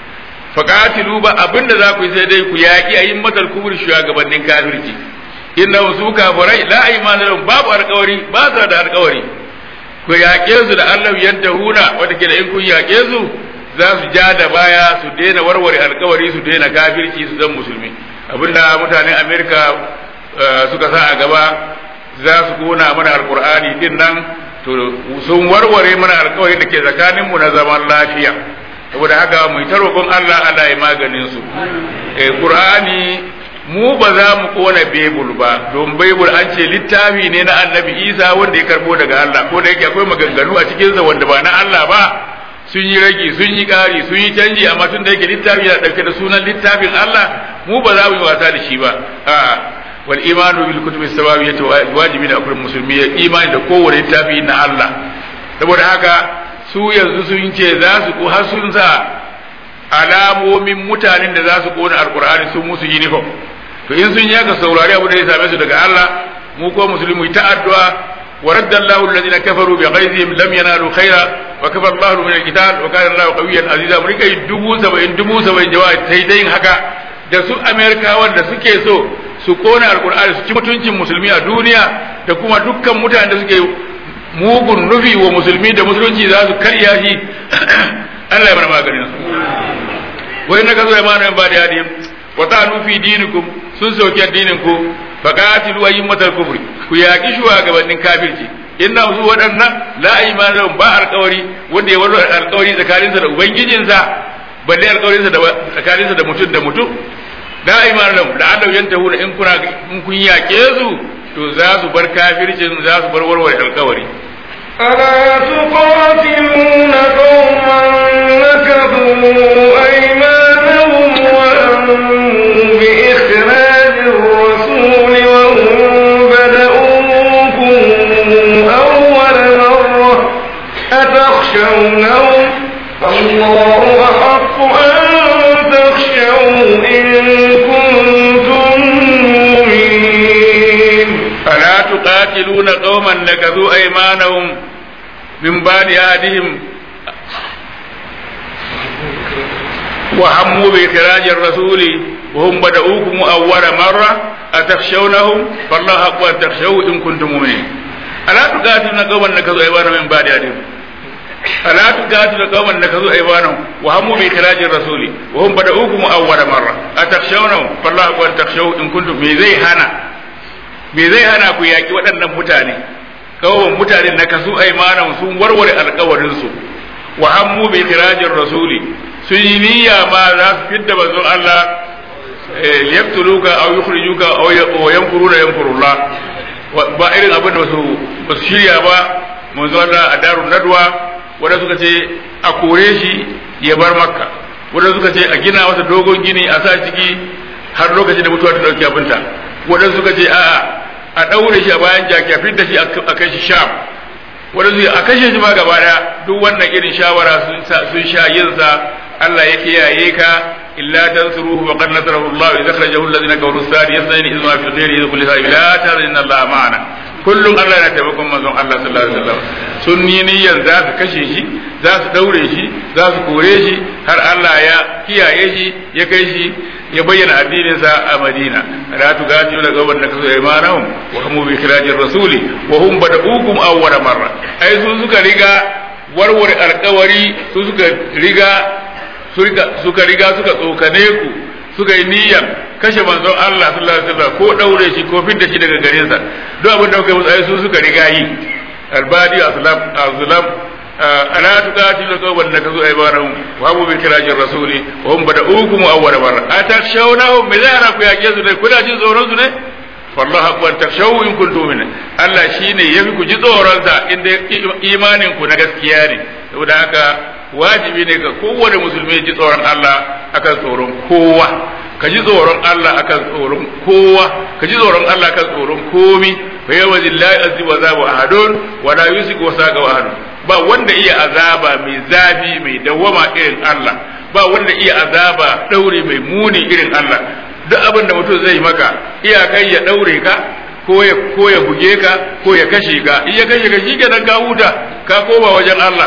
faqatilu ba abinda za ku yi sai dai ku yaki ayin matal kubur shugabannin kafirci inna su kafirai la aymana lahum babu alkawari ba su da alkawari ku yaƙe su da Allah yadda huna wanda ke da in kun yaƙe su za su ja da baya su daina warware alkawari su daina kafirci su zan musulmi abinda mutanen Amerika suka sa a gaba za su kona mana alkur'ani din nan to sun warware mana alkawari da ke tsakanin mu na zaman lafiya saboda haka mu ta roƙon Allah Allah ya maganin su eh qur'ani mu ba za mu kona bebul ba don bebul an ce littafi ne na annabi isa wanda ya karbo daga Allah ko da yake akwai maganganu a cikinsa wanda ba na Allah ba sun yi ragi sun yi ƙari sun yi canji amma tun da yake littafi yana ɗauke da sunan littafin Allah mu ba za mu yi wasa da shi ba a wal imanu bil kutubi sababiyyati wajibi da akwai musulmi ya imani da kowane littafi na Allah saboda haka su yanzu sun ce za su ko har sun sa alamomin mutanen da za su kona alkur'ani sun musu uniform to in sun yaka saurari abu da ya same su daga Allah mu ko musulmi ta addu'a wa radda Allahu alladhina kafaru bi ghaizihim lam yanalu khaira wa kafa Allahu min al-qital wa kana Allahu qawiyyan aziza mu rika dubu saba'in dubu saba'in jawabi sai dai haka da su Amerika wanda suke so su kona alkur'ani su ci mutuncin musulmi a duniya da kuma dukkan mutanen da suke mugun nufi wa musulmi da musulunci za su karya shi Allah ya bar maganin su wai na gazo imanin ba da yadi wa ta'anu fi dinikum sun soki addinin ku fa qatilu ayyumatal kufri ku yaki shugabannin kafirci inna su waɗannan la imanin ba alƙawari wanda ya waro alƙawari tsakaninsa da ubangijinsa balle alƙawarinsa da tsakaninsa da mutum da mutum la imanin da Allah yantahu da in kuna in kun yake su to za su bar kafircin za su bar warware alƙawari ألا تقاتلون قوما نكثوا أيمانهم وأمروا بإخراج الرسول وهم بدؤوكم أول مرة أتخشونهم الله أحق أن تخشوه إن كنتم مؤمنين ألا تقاتلون قوما نكثوا أيمانهم من بعد عهدهم وهموا بإخراج الرسول وهم بدؤوكم أول مرة أتخشونهم فالله حق أن تخشوه إن كنتم مؤمنين ألا تقاتلون قوما نكثوا أيمانهم من بعد عهدهم ألا تقاتلوا قوما نكثوا أيمانهم وهموا بإخراج الرسول وهم بدؤوكم أول مرة أتخشونهم فالله حق أن تخشوه إن كنتم مؤمنين زي هنا me zai hana ku yaƙi waɗannan mutane kawai mutane na kasu aimanan sun warware alkawarinsu wa hammu bi tirajin rasuli sun yi niyya ma za su fidda manzon Allah liyaqtuluka aw yukhrijuka aw yankuruna yankurullah ba irin abin da su ba su shirya ba manzon Allah a darun nadwa wanda suka ce a kore shi ya bar makka wanda suka ce a gina masa dogon gini a sa ciki har lokacin da mutuwa ta dauki abinta wanda suka ce a a daure shi a bayan jaki a fidda shi a kai shi sham wanda suka a kashe shi ma gaba daya duk wannan irin shawara sun sun sha yin sa Allah ya kiyaye ka illa tansuruhu wa qad nasarahu Allah idza kharajahu alladhina kafaru sari yasnani izma fi ghairi idza kulli sa'i la ta'lamu Allah ma'ana kullum Allah yana taimakon manzon Allah sallallahu alaihi wasallam sun yi niyyar za su kashe shi za su daure shi za su kore shi har Allah ya kiyaye shi ya kai shi ya bayyana addinin sa a Madina la tugadiru la gawan nakasu aymanahum wa hum bi khirajir rasuli wa hum bada'ukum awwala marra ai su suka riga warware alkawari su suka riga suka riga suka tsokane ku suka yi niyyar kashe manzon Allah sallallahu alaihi wasallam ko daure shi ko fidda shi daga garin sa duk abin da kuka musu ai su suka riga yi albadi aslam azlam ala tuqatilu qawman nakazu aymanahum wa abu bi kirajir rasuli wa hum bada'ukum awwala marra atakshawnahum bi zara ku yake su ne kuna jin tsoron su ne wallahu akbar takshaw in kuntum min Allah shine yafi ku ji tsoron sa inda imanin ku na gaskiya ne saboda haka wajibi ne ga kowane musulmi ya ji tsoron Allah akan tsoron kowa ka ji tsoron Allah akan tsoron kowa ka ji tsoron Allah akan tsoron komi fa yawa lillahi azzi wa zabu ahadun wa la yusiku wa saqa ahadun ba wanda iya azaba mai zafi mai dawama irin Allah ba wanda iya azaba daure mai muni irin Allah duk abin da mutum zai maka iyakai ya daure ka ko ya ko ya buge ka ko ya kashe ka in ya kashe ka shi kenan ka huta ka koma wajen Allah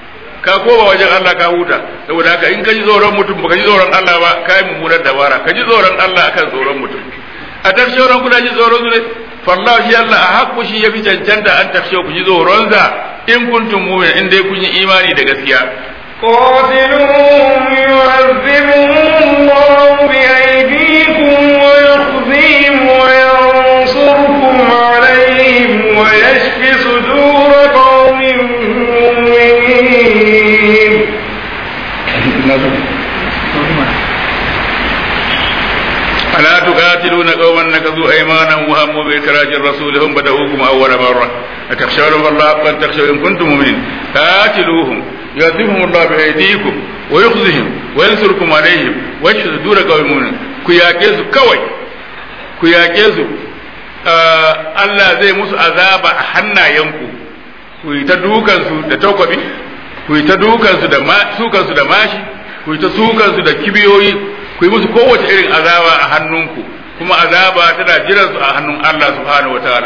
ka koma wajen Allah ka huta saboda haka in ka ji tsoron mutum baka ji tsoron Allah ba ka yi mummunar dabara ka ji tsoron Allah akan tsoron mutum a tafsirin kuna ji tsoron su ne fallahu shi Allah a haƙƙu shi yafi cancanta an tafsir ku ji tsoron sa in kuntum mu'min in dai kun yi imani da gaskiya قاتلوهم يعذبهم الله بأيديكم ويخزيهم وينصركم عليهم ويشف صدور قوم مؤمنين ألا تقاتلون قوما نكثوا أيمانهم وهموا بإخراج الرسول هم بدأوكم أول مرة أتخشونهم الله حقا تخشوا إن كنتم مؤمنين قاتلوهم يعذبهم الله بأيديكم ويخزهم وينصركم عليهم ويشفي صدور قوم مؤمنين كياكيزو كوي كياكيزو Allah zai musu azaba a hannayenku ku yi ta dukansu da takwabi ku yi ta dukansu da sukansu da mashi ku yi ta sukansu da kibiyoyi ku yi musu kowace irin azaba a hannunku kuma azaba tana jiran su a hannun Allah subhanahu wataala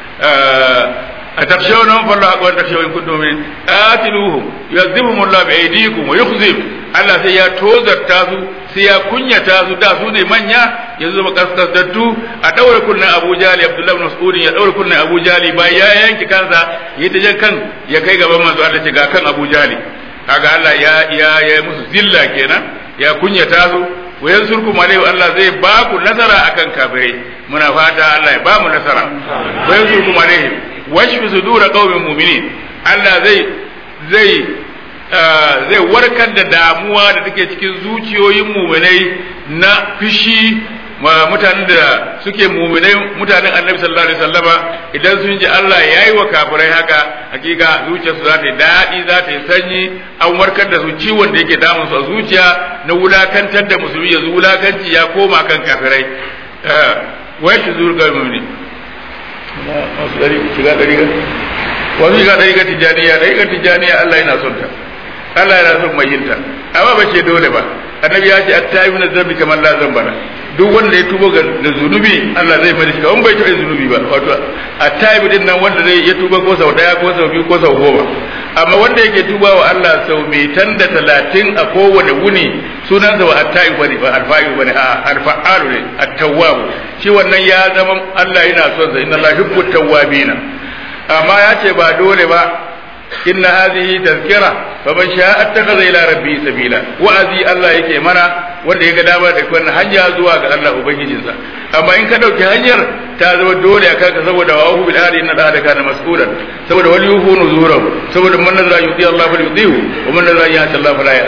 a tafshawna fa Allah akbar tafshawin kuntum min qatiluhum yu'adhibuhum Allah bi aydikum wa yukhzim Allah sai ya tozarta su sai ya kunyata su da su ne manya yanzu zama kaskasdattu a daure kunnen Abu Jali Abdullah ibn Mas'ud ya daure kunnen Abu Jali bayan ya yanki kansa ya ta jan kan ya kai gaban manzo Allah ce ga kan Abu Jali kaga Allah ya ya ya musu zilla kenan ya kunyata su wa yansurkum alaihi Allah zai ba ku nasara akan kafirai muna fata Allah ya ba mu nasara wa yansurkum alaihi washfi sudura qaumin mu'minin Allah zai zai zai warkar da damuwa da take cikin zuciyoyin mu'minai na fishi mutanen da suke mu'minai mutanen Annabi sallallahu alaihi wasallama idan sun ji Allah yayi wa kafirai haka hakika zuciyarsu za ta yi daɗi za ta yi sanyi an warkar da su ciwon da yake damun su a zuciya na wulakantar da musulmi yanzu wulakanci ya koma kan kafirai wai shi zuwa ga mu'mini wasu ɗari shiga ɗari ga wasu shiga ɗari ga tijjaniya ɗari ga tijjaniya Allah yana son ta Allah yana son mai yinta amma ba ce dole ba annabi ya ce attayi min zambi kamar la zambana duk wanda ya tubo ga da zunubi Allah zai fadi shi kamar bai taɓa zunubi ba wato attayi din nan wanda zai ya tuba ko sau daya ko sau biyu ko sau goma amma wanda yake tuba wa Allah sau mai tan da talatin a kowane wuni sunansa wa attayi bane ba alfa'i bane a alfa'alu ne at-tawwab shi wannan ya zama Allah yana son sa inna Allah yuhibbu tawwabina amma ya ce ba dole ba inna hadhihi tazkira faman sha'a attakhadha ila rabbi sabila wa'azi Allah yake mana wanda ya ga dama da wannan hanya zuwa ga Allah ubangijinsa amma in ka dauki hanyar ta zama dole a kanka saboda wa hu bil hadi inna da kana mas'ulan saboda wal yuhu nuzurahu saboda man nazara yuti Allah fal yutihu wa man nazara yati Allah fala ya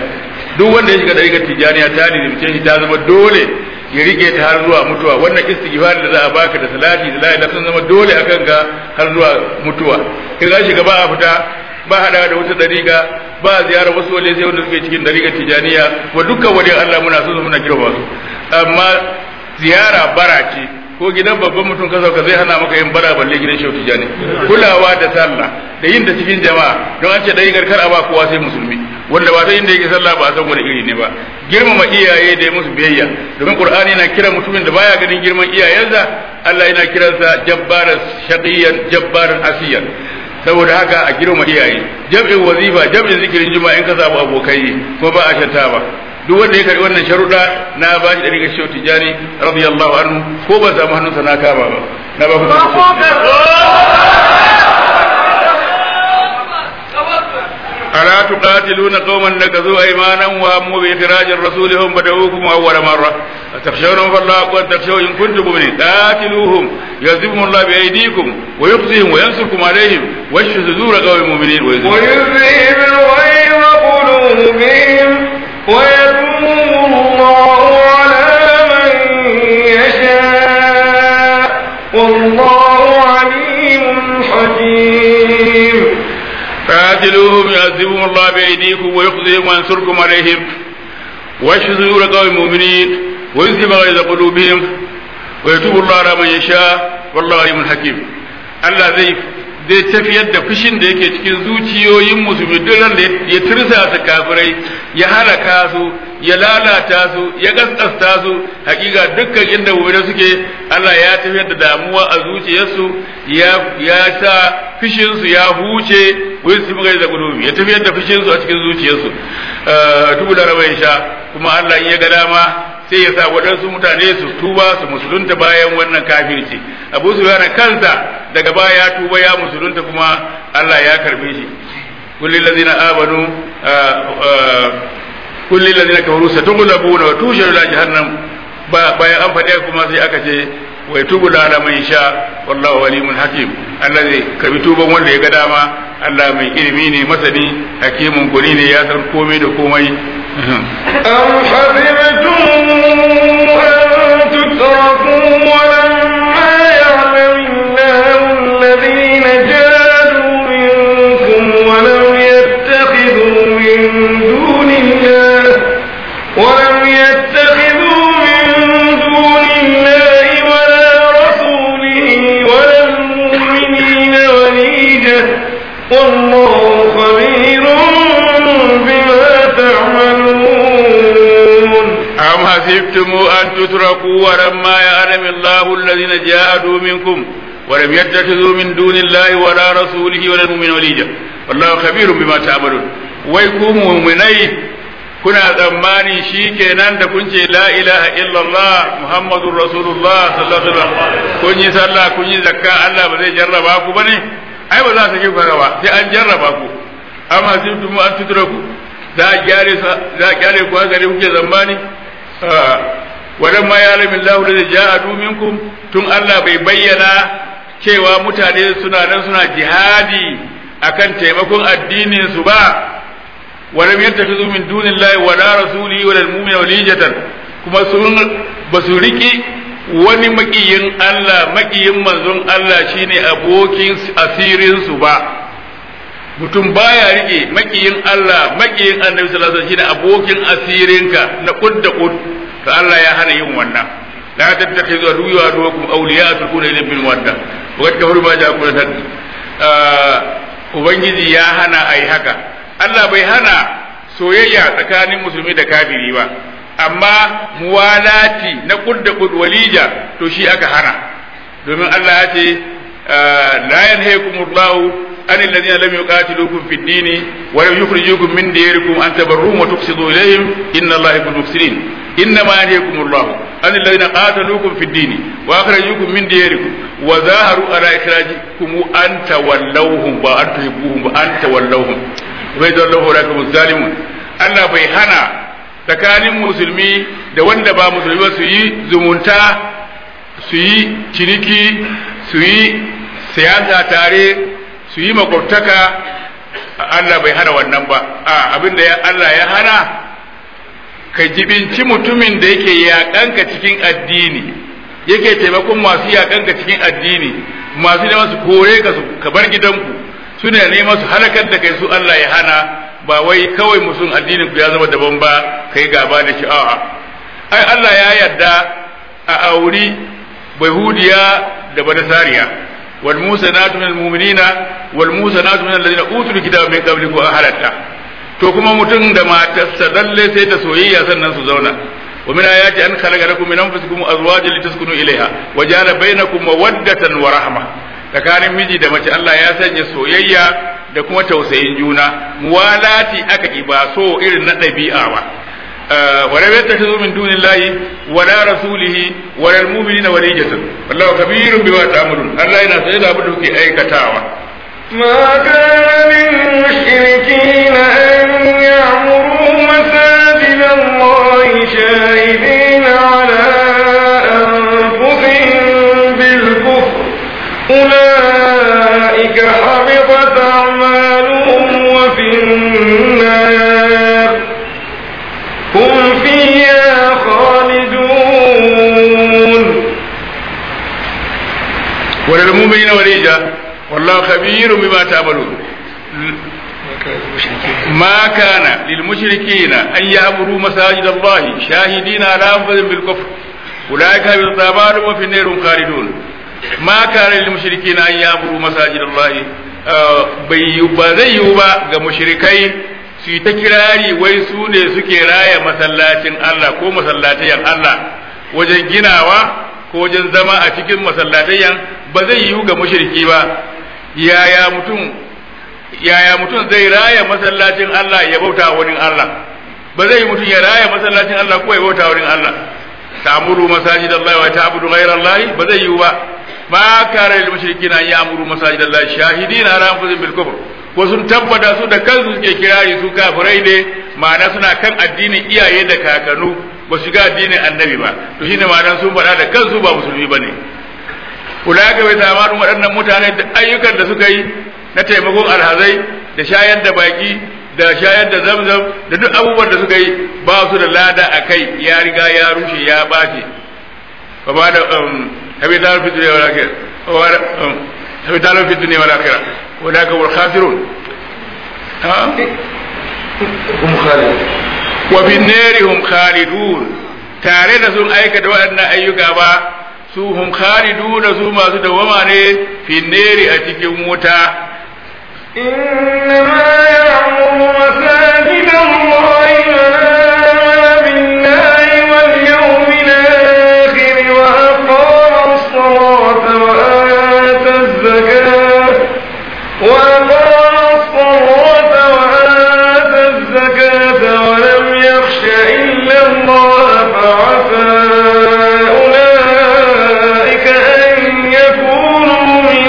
duk wanda ya shiga dariƙar tijaniya ta lizimce shi ta zama dole ya rike ta har zuwa mutuwa wannan istighfar da za a baka da salati da la ilaha sun zama dole akan ka har zuwa mutuwa in ka shiga ba a fita ba hada da wata dariƙa ba ziyarar wasu wale sai wanda suke cikin dariƙar tijaniya wa dukkan wani Allah muna so muna girma su amma ziyara bara ce ko gidan babban mutum ka sauka zai hana maka yin bara balle gidan shehu tijani kulawa da sallah da yin ta cikin jama'a don an ce dariƙar kar a ba kowa sai musulmi wanda ba ta inda yake sallah ba a san wani iri ne ba girmama iyaye da ya musu biyayya domin qur'ani yana kira mutumin da baya ganin girman iyayensa Allah yana kiransa jabbaran shaqiyan jabbaran asiyan saboda haka a girma iyaye jam'in wazifa jam'in zikirin juma'a in ka samu abokai kuma ba a shanta ba duk wanda ya karbi wannan sharuɗa na ba shi ɗari shehu tijani radiyallahu anhu ko ba samu hannunsa na kama ba na ba ku ألا تقاتلون قوما نكثوا أيمانهم وهموا بإخراج الرسول هم بدأوكم أول مرة أتخشونهم فالله أقوى تخشوا إن كنتم مؤمنين قاتلوهم يعذبهم الله بأيديكم ويخزيهم وينصركم عليهم واشف صدور قوم مؤمنين ويذهب الغيظ قلوبهم ويتوب الله على من يشاء والله عليم حكيم قاتلوهم يعذبهم الله بأيديكم ويخزيهم وينصركم عليهم واشف صدور قوم مؤمنين ويذهب غيظ قلوبهم ويتوب الله على من يشاء والله عليم حكيم الله زي zai tafiyar da fushin da yake cikin zuciyoyin musulmi duk ran da ya tirsasa kafirai ya halaka su ya lalata su ya gaskasta su hakika dukkan inda mu'mina suke Allah ya tafiyar da damuwa a zuciyarsu ya ya sa fushin su ya huce wai su buga da gudu ya tafiyar da fushin su a cikin zuciyarsu tubu da rabai sha kuma Allah in ya ga dama sai ya sa waɗansu mutane su tuba su musulunta bayan wannan kafirci abu su yana kansa daga baya ya tuba ya musulunta kuma Allah ya karbe shi kulli ladina amanu kulli ladina kafaru satughlabuna wa tusharu ila jahannam bayan an faɗe kuma sai aka ce wa yatubu ala man sha wallahu alimun hakim Allah zai karbi tuban wanda ya ga dama Allah mai ilimi ne masani hakimun guri ne ya san komai da komai أم حسبتم أن تتركوا ولما يعلم الله الذين جادوا منكم ولم يتخذوا من دون الله ولم يتخذوا من دون الله ولا رسوله ولا المؤمنين وليجة والله خبير بما تعملون أم حسبتم أن تتركوا ولما يعلم الله الذين جاهدوا منكم ولم يتخذوا من دون الله ولا رسوله ولا المؤمنين وليجا والله خبير بما تعملون ويكون مؤمني kuna tsammani shi kenan da kun ce la ilaha illallah muhammadur rasulullah sallallahu alaihi wasallam kun yi sallah kun yi zakka Allah ba zai jarraba ku bane ai ba za su kifa ba sai an jarraba ku amma sai tumu an tutraku za a gyare za a gyare ku haka ne kuke zambani wadan ma ya lamin lahu da ja'adu minkum tun Allah bai bayyana cewa mutane suna nan suna jihadi akan taimakon addinin su ba walam yattakhidhu min dunillahi wala rasulihi wala almu'mina walijatan kuma sun basu riki wani makiyin Allah makiyin manzon Allah shine abokin asirin su ba mutum baya rike makiyin Allah makiyin annabi sallallahu alaihi wasallam shine abokin asirinka na kud da kud to Allah ya hana yin wannan la tattakhizu aduwwa aduwakum awliya tulquna ilayhim bil mawadda wa qad kafaru ma ja'akum min ubangiji ya hana ai haka Allah bai hana soyayya tsakanin musulmi da kafiri ba amma muwalati na kud da kud walija to shi aka hana domin Allah ya ce la yanhaykumullahu عن الذين لم يقاتلوكم في الدين ولم يخرجوكم من ديركم أن تبروهم وتقسطوا إليهم إن الله يحب المفسدين إنما ينهيكم الله عن الذين قاتلوكم في الدين وأخرجوكم من ديركم وظاهروا على إخراجكم أن تولوهم وأن تحبوهم وأن تولوهم وإذا الله لكم الظالمون Allah bai hana tsakanin musulmi da wanda ba musulmi ba su yi zumunta su yi ciniki su yi siyasa tare su yi makwabtaka Allah bai hana wannan ba a abin da Allah ya hana ka jibinci mutumin da yake yaƙanka cikin addini yake taimakon masu yaƙanka cikin addini masu neman su kore ka su ka bar gidanku su ne neman su halakar da kai su Allah ya hana ba wai kawai musun addinin ku ya zama daban ba kai gaba da shi a'a ai Allah ya yarda a auri bahudiya da banasariya wal musanatu minal mu'minina wal musanatu minal ladina utul kitaba min qablikum halatta to kuma mutum da matarsa lalle sai ta soyayya sannan su zauna wa min ayati an khalaqa lakum min anfusikum azwajan litaskunu ilaiha wa ja'ala bainakum mawaddatan wa rahma tsakanin miji da mace Allah ya sanya soyayya da kuma tausayin juna muwalati aka ki ba so irin na ɗabi'a ba ولا يتخذوا من دون الله ولا رسوله ولا المؤمنين وليجة والله كبير بما تعملون الله ينا سيدا بدوك أي كتاوة ما كان للمشركين أن يعمروا مساجد الله شاهدين على أنفسهم بالكفر أولئك حبطت أعمالهم وفي النار هم فيها خالدون وللمؤمنين وليجة والله خبير بما تعملون ما كان للمشركين أن يعبروا مساجد الله شاهدين على أنفسهم بالكفر أولئك بالطابار وفي النار خالدون ما كان للمشركين أن يعبروا مساجد الله ba zai yiwu ba ga mushrikai su yi ta kirari wai su ne suke raya masallacin Allah ko masallatayen Allah wajen ginawa ko wajen zama a cikin masallatayen ba zai yiwu ga mushriki ba yaya mutum yaya mutum zai raya masallacin Allah ya bauta wani Allah ba zai mutum ya raya masallacin Allah ko ya bauta wani Allah ta'muru masajid Allah wa ta'budu ghayra Allah ba zai yiwu ba ma kare lil mushrikina an ya'muru masajid Allah shahidina ala anfusihim bil kufr ko sun tabbata su da kansu suke kirari su kafirai ne ma'ana suna kan addinin iyaye da kakanu ba su ga addinin annabi ba to shine ma'anar sun faɗa da kansu ba musulmi bane ulaka bai zamanin waɗannan mutane da ayyukan da suka yi na taimakon alhazai da shayar da baki da shayar da zamzam da duk abubuwan da suka yi ba su da lada a kai ya riga ya rushe ya ɓace ba ba da habitar fi duniya wal akhirah habitar fi duniya wal akhirah ولكن هم الخاسرون ها هم خالدون وفي النار هم خالدون tare da sun aikata waɗannan ayyuka ba su hum khaliduna su masu dawama ne fi neri a cikin wuta إنما يعمر مساجد الله من آمن بالله واليوم الآخر وأقام الصلاة وآتى الزكاة وأقام الصلاة وآتى الزكاة ولم يخش إلا الله فعسى أولئك أن يكونوا من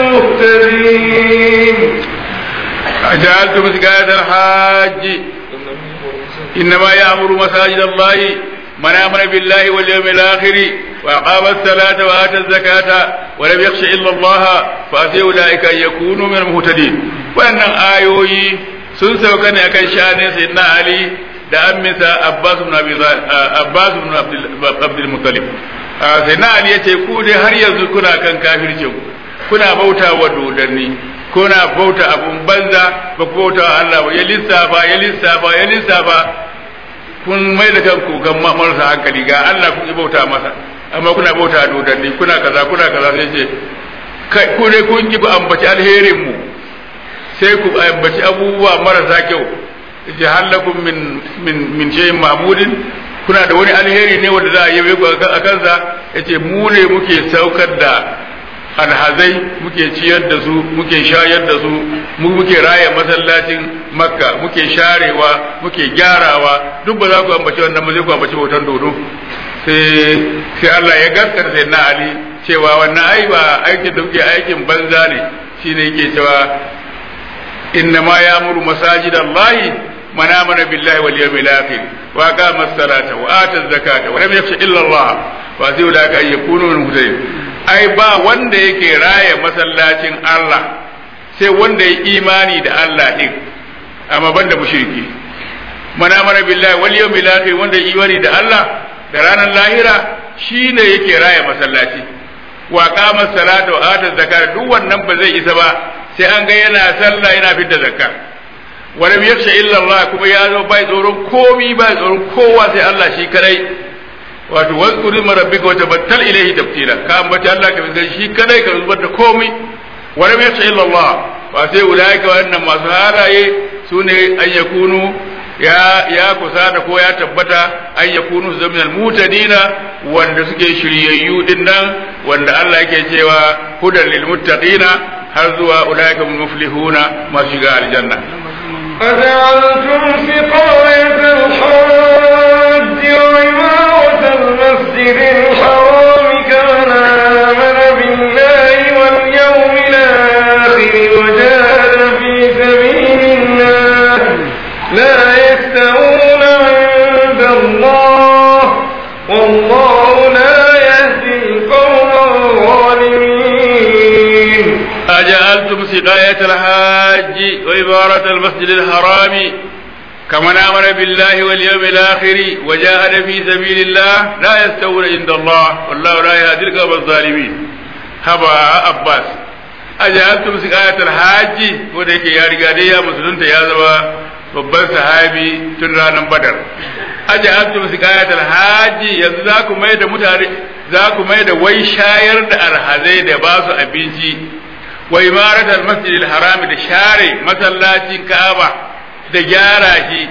المهتدين أجعلتم سكاية الحاج إنما يأمر مساجد الله من آمن بالله واليوم الآخر وأقام الصلاة وآتى الزكاة ولم يخش إلا الله فأتي أولئك أن يكونوا من المهتدين وأن آيوي sun sauka ne akan shanin sayyidina Ali da amminsa Abbas ibn Abi Abbas ibn Abdul Muttalib sayyidina Ali yace ku dai har yanzu kuna kan kafircin kuna bauta wa dodanni kuna bauta abun banza ba ku bauta wa Allah ba ya lissafa ya lissafa ya lissafa kun mai da kanku ga marasa hankali ga Allah kun yi bauta masa amma kuna bauta dodanni kuna kaza kuna kaza sai ce kai ku dai kun ki ku ambaci alherin mu sai ku ambaci abubuwa marasa kyau yace halakum min min min shay'in ma'budin kuna da wani alheri ne wanda za a yabe ku a kansa yace mu ne muke saukar da alhazai muke ciyar da su muke shayar da su mu muke raya masallacin makka muke sharewa muke gyarawa duk ba za ku ambaci wannan ba zai ku ambaci bautan dodo sai sai Allah ya gaskata sai na Ali cewa wannan ai ba aikin da kuke aikin banza ne shine yake cewa inna ma ya'muru masajid Allah man amana billahi wal yawmil akhir wa aqama as-salata wa ata az-zakata wa lam yakhsha illa Allah fa sai da ka yakunu min mutadin ai ba wanda yake raya masallacin Allah sai wanda ya imani da Allah din amma banda mushriki mana mana billahi wal yawmil akhir wanda imani da Allah da ranar lahira shine yake raya masallaci wa qama salata wa ata zakata duk wannan ba zai isa ba sai an ga yana sallah yana fitar zakka wa lam yakhsha illa Allah kuma ya zo bai tsoron komi bai tsoron kowa sai Allah shi kadai wato wazkuri rabbika wa tabattal ilayhi tabtila ka ambaci Allah ka bin shi kadai ka zubar da komi wa lam yakhsha illa Allah ba sai ulaika wannan masu halaye sune an yakunu ya ya kusata ko ya tabbata an yakunu zaminal mutadina wanda suke shiryayyu din nan wanda Allah yake cewa hudan lil muttaqina har zuwa ulaika muflihuna masu shiga aljanna أجعلتم سقاية الحاج وعمارة المسجد الحرام كمن آمن بالله واليوم الآخر وجاهد في سبيل الله لا يستوون عند الله والله لا يهدي القوم الظالمين أجعلتم سقاية الحاج وإبارة المسجد الحرام كمن آمن بالله واليوم الآخر وجاهد في سبيل الله لا يستوون عند الله والله لا يهدي القوم الظالمين هبا عباس أجعلتم سقاية الحاج وديك يا رجالي يا مسلمين يا زوا babban sahabi tun ranar badar aja'altum sikayatal haji yanzu za ku mai da mutane za ku mai da wai shayar da arhazai da ba su abinci wa imaratal masjidil haram da share masallacin Ka'aba da gyara shi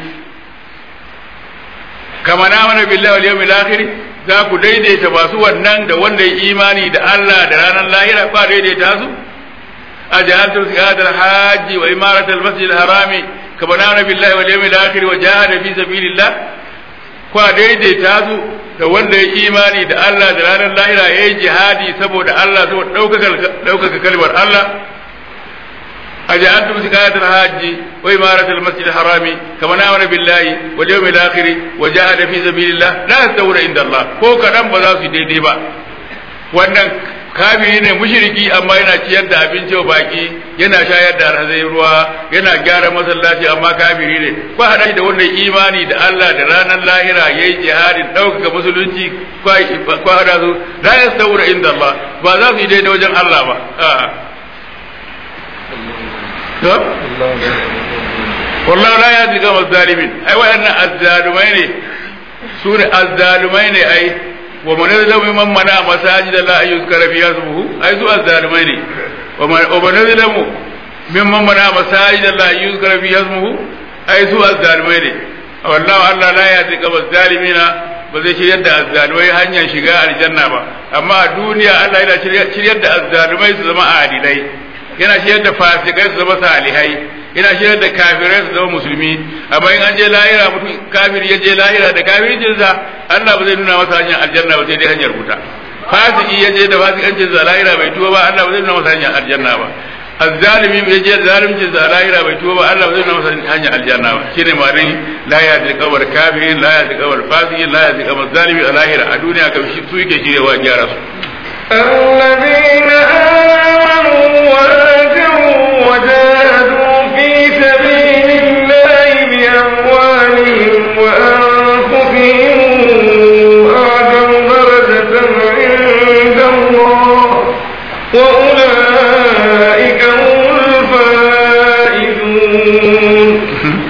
kama na mana billahi wal yawmil akhir za ku daidaita masu wannan da wanda ya imani da Allah da ranar lahira ba daidaita su أجعلتم سكات الحاج وإمارة المسجد الحرام كبنان بالله واليوم الآخر وجاهد في سبيل الله kwa daidaita su da wanda ya imani da Allah da ranar lahira ya yi jihadi saboda Allah saboda ɗaukaka kalmar Allah a ja'antum sikayatul hajji wa imaratul masjid harami kama na amana billahi wal yawmil akhir wa jahada fi sabilillah la yastawuna inda Allah ko kadan ba za su daidai ba wannan kafiri ne mushriki amma yana ciyar da abinci wa baki yana shayar da alhazai ruwa yana gyara masallaci amma kafiri ne ko hada da wannan imani da Allah da ranar lahira yayi jihadin ɗaukaka musulunci ko hada su la yastawuna inda Allah ba za su yi daidai wajen Allah ba wallahu la yahdi al zalimin ai wayannan azzalumai ne su ne azzalumai ne ai wa man yadlamu mimman mana masajid la an yuzkara fiha ismuhu ai su azzalumai ne wa man yadlamu mimman mana masajid la an yuzkara fiha ismuhu ai su azzalumai ne wallahu Allah la yahdi al zalimina ba zai shiryar da azzalumai hanyar shiga aljanna ba amma a duniya Allah yana shiryar da azzalumai su zama adilai yana shiryar da fasikai su zama salihai yana shiryar da kafirai su zama musulmi amma in an je lahira mutum kafiri ya je lahira da kafircin sa Allah ba zai nuna masa hanyar aljanna ba sai dai hanyar wuta fasiki ya je da fasikancin sa lahira bai tuba ba Allah ba zai nuna masa hanyar aljanna ba azzalimi ya je da zalimcin sa lahira bai tuba ba Allah ba zai nuna masa hanyar aljanna ba shine ma'anin la ya ji kawar kafirin la ya ji kawar fasiki la ya ji kawar zalimi a lahira a duniya kam shi su yake shirewa gyara su الذين آمنوا وهاجروا وجاهدوا في سبيل الله بأموالهم وأنفسهم أعظم درجة عند الله وأولئك هم الفائزون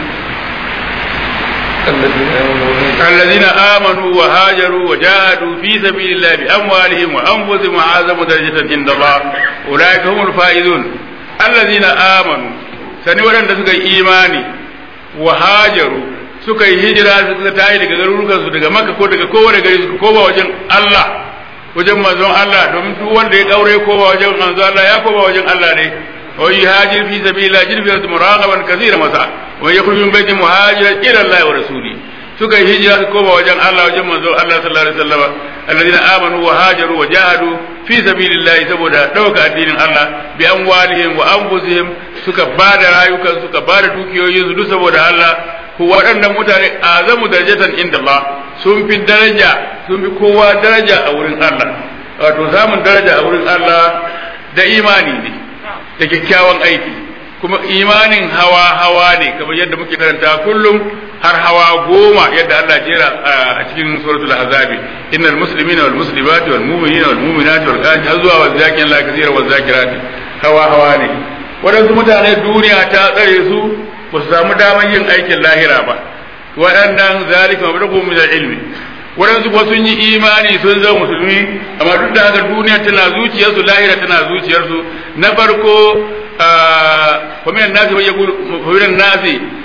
الذين آمنوا وهاجروا وجاهدوا في سبيل الله بأموالهم وأنفسهم أعظم درجة عند الله أولئك هم الفائزون الذين آمنوا sani waɗanda suka yi imani wa hajaru suka yi hijira suka tayi daga garurukansu daga makka ko daga kowane gari suka koma wajen Allah wajen manzon Allah domin duk wanda ya kaure koma wajen manzon Allah ya koma wajen Allah ne wa yuhajir fi sabilillah jirfi muraqaban kaseera masa wa yakhruju min baiti muhajiran ila Allah wa rasuli suka yi hijira su koma wajen Allah wajen manzo Allah sallallahu alaihi wasallam alladhina amanu wa hajaru wa jahadu fi sabilillah saboda dauka addinin Allah bi amwalihim wa anfusihim suka bada rayukan suka bada dukiyoyin su duk saboda Allah ko waɗannan mutane azamu darajatan inda Allah sun fi daraja sun fi kowa daraja a wurin Allah wato samun daraja a wurin Allah da imani ne da kyakkyawan aiki kuma imanin hawa hawa ne kamar yadda muke karanta kullum har hawa goma yadda Allah jera a cikin suratul ahzabi innal muslimina wal muslimati wal mu'minina wal mu'minati wal qanati har zuwa wal zakirin la kathira wal zakirati hawa hawa ne waɗansu mutane duniya ta tsare su ba su samu damar yin aikin lahira ba waɗannan zalika mablaghu min ilmi waɗansu kuwa sun yi imani sun zama musulmi amma duk da haka duniya tana zuciyarsu lahira tana zuciyarsu na farko فمن الناس من يقول فمن الناس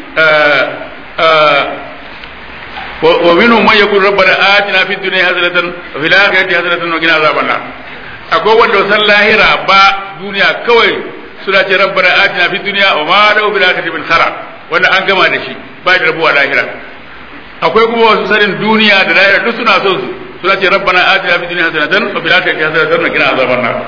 ومنهم من يقول ربنا آتنا في الدنيا حسنة وفي الآخرة حسنة وقنا عذاب النار akwai wanda san lahira ba duniya kawai suna ce rabbana atina fi dunya wa ma lahu bil akhirati min khara wanda an gama da shi ba da rabuwa lahira akwai kuma wasu sanin duniya da lahira duk suna son su suna ce rabbana atina fi dunya hasanatan wa fil akhirati hasanatan wa qina azaban nar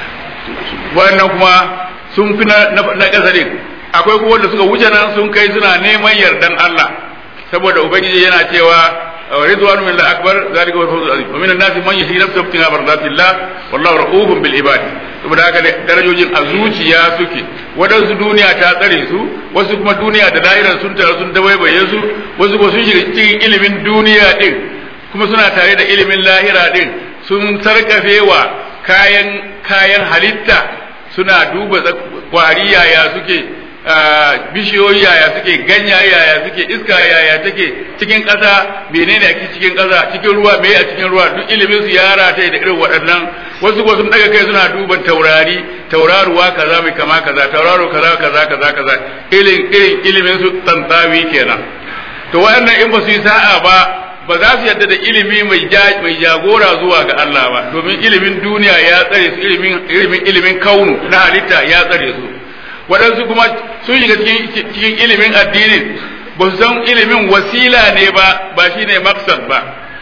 wannan kuma sun fi na ƙasa ne akwai kuma wanda suka wuce nan sun kai suna neman yardan Allah saboda ubangiji yana cewa ridwanu min akbar zalika wal fawzul azim wa min an-nasi man yahi nafsahu ibtigha mardatillah wallahu ra'ufun bil ibad saboda haka darajojin a zuciya suke wadansu duniya ta tsare su wasu kuma duniya da lahirar sun tare sun dabaibaye su wasu kuma sun shiga cikin ilimin duniya din kuma suna tare da ilimin lahira din sun sarkafewa kayan kayan halitta suna duba kwari yaya suke bishiyoyi yaya suke ganya yaya suke iska yaya take cikin ƙasa menene ake cikin ƙasa cikin ruwa me a cikin ruwa duk ilimin su yara ta da irin waɗannan wasu ko sun daga kai suna duban taurari tauraruwa kaza mai kama kaza tauraro kaza kaza kaza kaza irin irin ilimin su tsantsawi kenan to waɗannan in ba su yi sa'a ba ba za su yadda da ilimi mai mai jagora zuwa ga Allah ba domin ilimin duniya ya tsare su ilimin ilimin ilimin kaunu na halitta ya tsare su waɗansu kuma sun shiga cikin cikin ilimin addinin ba su san ilimin wasila ne ba ba shine maksad ba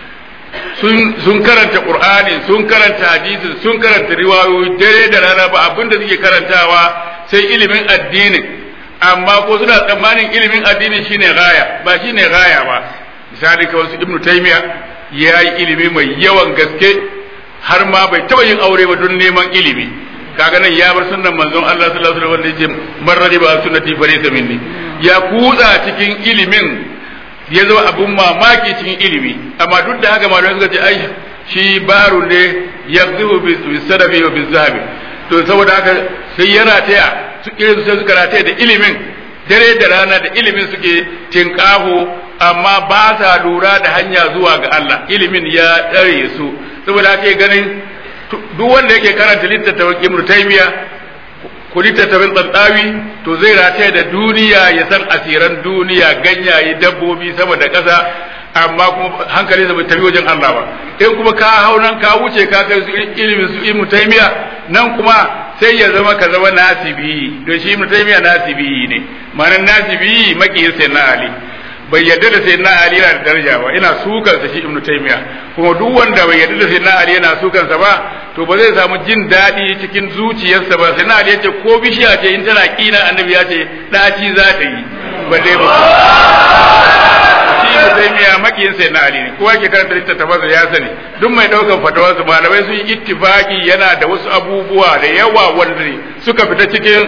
sun sun karanta qur'ani sun karanta hadisi sun karanta riwayoyi dare da rana ba abinda suke karantawa sai ilimin addinin amma ko suna tsammanin ilimin addinin shine gaya ba shine gaya ba misali kawai su ibnu taymiya ya yi ilimi mai yawan gaske har ma bai taɓa yin aure ba don neman ilimi kaga nan ya bar sunnan manzon Allah sallallahu alaihi wasallam yace man radiba sunnati fa laysa minni ya kutsa cikin ilimin ya zama abun mamaki cikin ilimi amma duk da haka malamai suka ce ai shi baro ne yaqdihu bi sadafi wa bi zahabi to saboda haka sai ya rataya su irin sai suka rataya da ilimin dare da rana da ilimin suke tinkaho amma ba sa lura da hanya zuwa ga Allah ilimin ya tsare su saboda haka ganin duk wanda yake karanta littattafan Ibn Taymiya ko littattafan Tsantawi to zai rataya da duniya ya san asiran duniya ganyaye dabbobi sama da ƙasa amma kuma hankalinsa bai tafi wajen Allah ba in kuma ka hau nan ka wuce ka kai su ilimin su Ibn Taymiya nan kuma sai ya zama ka zama nasibi don shi Ibn Taymiya nasibi ne ma'anar nasibi makiyin sai na Ali bai yarda da sai na Ali yana da daraja ba ina sukan sa shi Ibn Taymiya kuma duk wanda bai yarda da sai na Ali yana sukan sa ba to ba zai samu jin daɗi cikin zuciyarsa ba sai na Ali yace ko bishiya ce in tana kina annabi ya ce daci za ta yi balle ba shi Ibn Taymiya makiyin sai na Ali ne kowa ke karanta littattafansa ya sani duk mai daukan fatawarsa malamai sun yi ittifaki yana da wasu abubuwa da yawa wanda suka fita cikin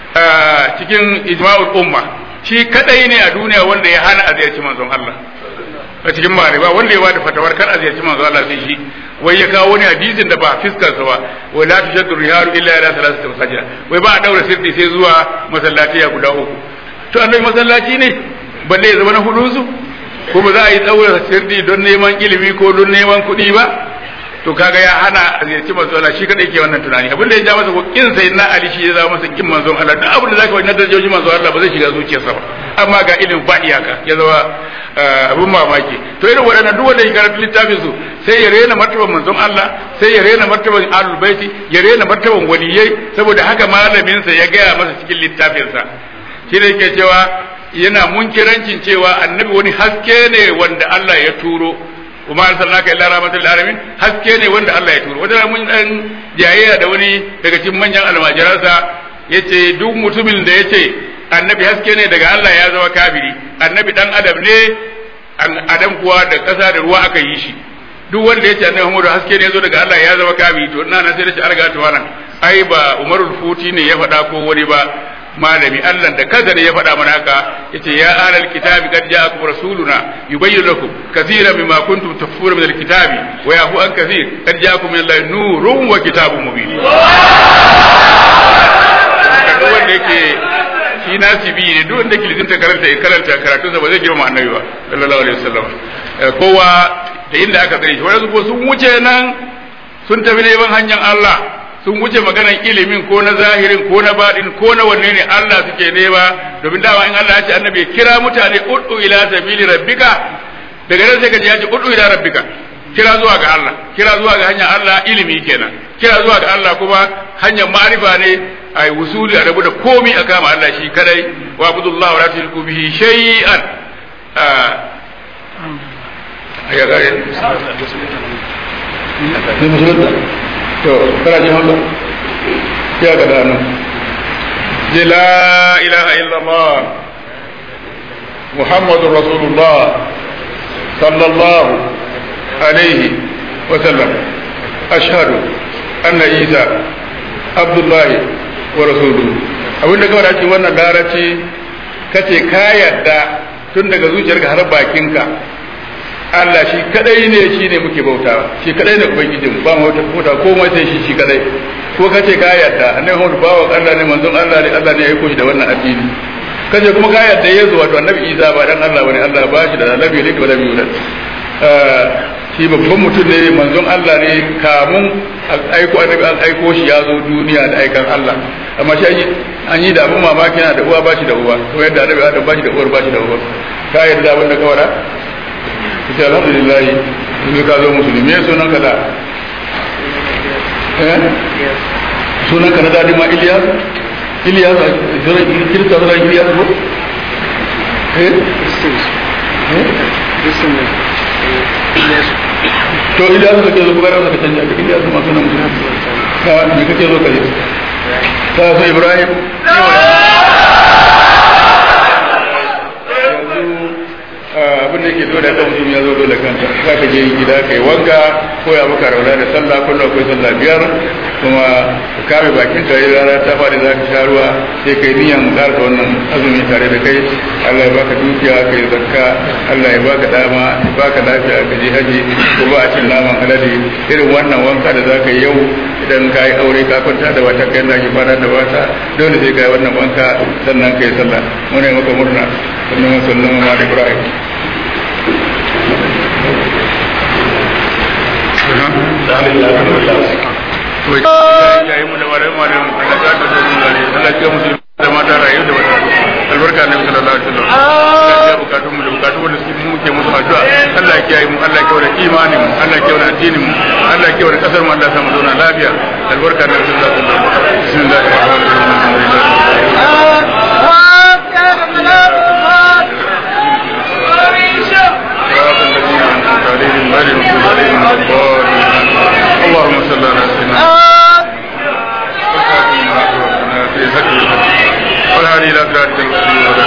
cikin ijma'ul umma shi kadai ne a duniya wanda ya hana a ziyarci manzon Allah a cikin mariba wanda ya bada fatawar kar a ziyarci manzon Allah sai shi wai ya kawo wani hadisin da ba fiskar sa ba wai la tushaddu rihalu illa ila thalathati masajid wai ba a daura sirri sai zuwa masallaci ya guda uku to annabi masallaci ne balle ya zama na hudu su kuma za a yi daura sirri don neman ilimi ko don neman kuɗi ba to kaga ya hana a ziyarci manzon Allah shi kadai ke wannan tunani abin da ya ja masa ko kin sai na Ali shi ya zama masa kin manzon Allah duk abin da zaka wani darajoji manzon Allah ba zai shiga zuciyarsa ba amma ga ilimin ba iyaka ya zama abin mamaki to irin waɗannan duk wanda ya karanta littafin su sai ya rena martaban manzon Allah sai ya rena martaban ahlul baiti ya rena martaban waliyai saboda haka malamin sa ya gaya masa cikin littafin sa shi ne yake cewa yana munkirancin cewa annabi wani haske ne wanda Allah ya turo kuma arsalnaka illa rahmatul alamin haske ne wanda Allah ya turo wanda mun dan jayayya da wani daga cikin manyan almajiransa yace duk mutumin da yace annabi haske ne daga Allah ya zama kafiri annabi dan adam ne adam kuwa da ƙasa da ruwa aka yi shi duk wanda yace annabi Muhammadu haske ne zo daga Allah ya zama kafiri to ina na sai da shi arga ta wannan ai ba Umarul Futi ne ya faɗa ko wani ba malami Allah da kaza ne ya faɗa mana haka yace ya alal kitabi qad ja'akum rasuluna yubayyin lakum kaseeran mimma kuntum takfuruna min alkitabi wa yahu an kaseer qad ja'akum min allahi nurun wa kitabun mubin duk wanda yake shi nasibi ne duk wanda yake lizinta karanta karanta karatu sa ba zai girma annabi ba sallallahu alaihi wasallam kowa da inda aka tsare shi wani ko sun wuce nan sun tafi neman hanyar Allah sun wuce maganar ilimin ko na zahirin ko na baɗin ko na wanne ne Allah suke nema domin dama in Allah ya ce annabi kira mutane ud'u ila sabili rabbika daga nan sai ka ji ya ce ud'u ila rabbika kira zuwa ga Allah kira zuwa ga hanyar Allah ilimi kenan kira zuwa ga Allah kuma hanyar ma'rifa ne ai wusuli a rabu da komi a kama Allah shi kadai wa abudullah wa la tushriku bihi shay'an ya gare ne musulunta to kana jin haka ya ga dano ji la ilaha illallah muhammadur rasulullah sallallahu alaihi wa sallam ashhadu anna isa abdullahi wa rasuluhu abin da kawai ake wannan larabci kace ka yadda tun daga zuciyarka har bakinka Allah shi kadai ne shi ne muke bautawa shi kadai ne ubangijin ba mu wata bauta komai sai shi shi kadai ko kace ka yarda annabi Muhammad bawa Allah ne manzon Allah ne Allah ne ya aiko shi da wannan addini kace kuma ka yarda Yesu wato annabi Isa ba dan Allah bane Allah ba shi da annabi ne da biyu shi babban mutum ne manzon Allah ne kamun aiko annabi an aiko shi ya zo duniya da aikan Allah amma shi an yi da abin mamaki yana da uwa ba shi da uwa ko yadda annabi Adam ba shi da uwar ba shi da uwa ka yarda abin da ka wada kace alhamdulillah yanzu ka zo musulmi me sunan ka da eh sunan ka na dadi ma Ilyas Ilyas zura kirista zura Ilyas ko eh to Ilyas kake zo kuma ka canja ka Ilyas ma sunan musulmi ka me kake zo ka yi ka so Ibrahim abin da ke dole da mutum ya zo dole kanta za ka je gida kai wanka ko ya maka rauna da sallah kullum akwai sallah biyar kuma ka kame bakin ka yi rana ta fadi za ka sha ruwa sai kai niyan karka wannan azumi tare da kai Allah ya baka dukiya kai zakka Allah ya baka dama ya baka lafiya ka je haji ko ba a cin naman alade irin wannan wanka da za ka yi yau idan ka yi aure ka kwanta da wata kai da ke fara da wata dole sai ka yi wannan wanka sannan ka yi sallah muna yi maka murna sannan sallama ma Ibrahim albarka na sallallahu alaihi wasallam ya bukatun mu da bukatun wanda suke mu ke musu addu'a Allah ya kiyaye mu Allah ya kiyaye imanin mu Allah ya kiyaye addinin mu Allah ya kiyaye kasar mu Allah ya samu zauna lafiya albarka na sallallahu alaihi wasallam bismillahir rahmanir rahim عليهم غير المغضوب عليهم ولا الضالين اللهم صل على سيدنا والهادي الى صراطك المستقيم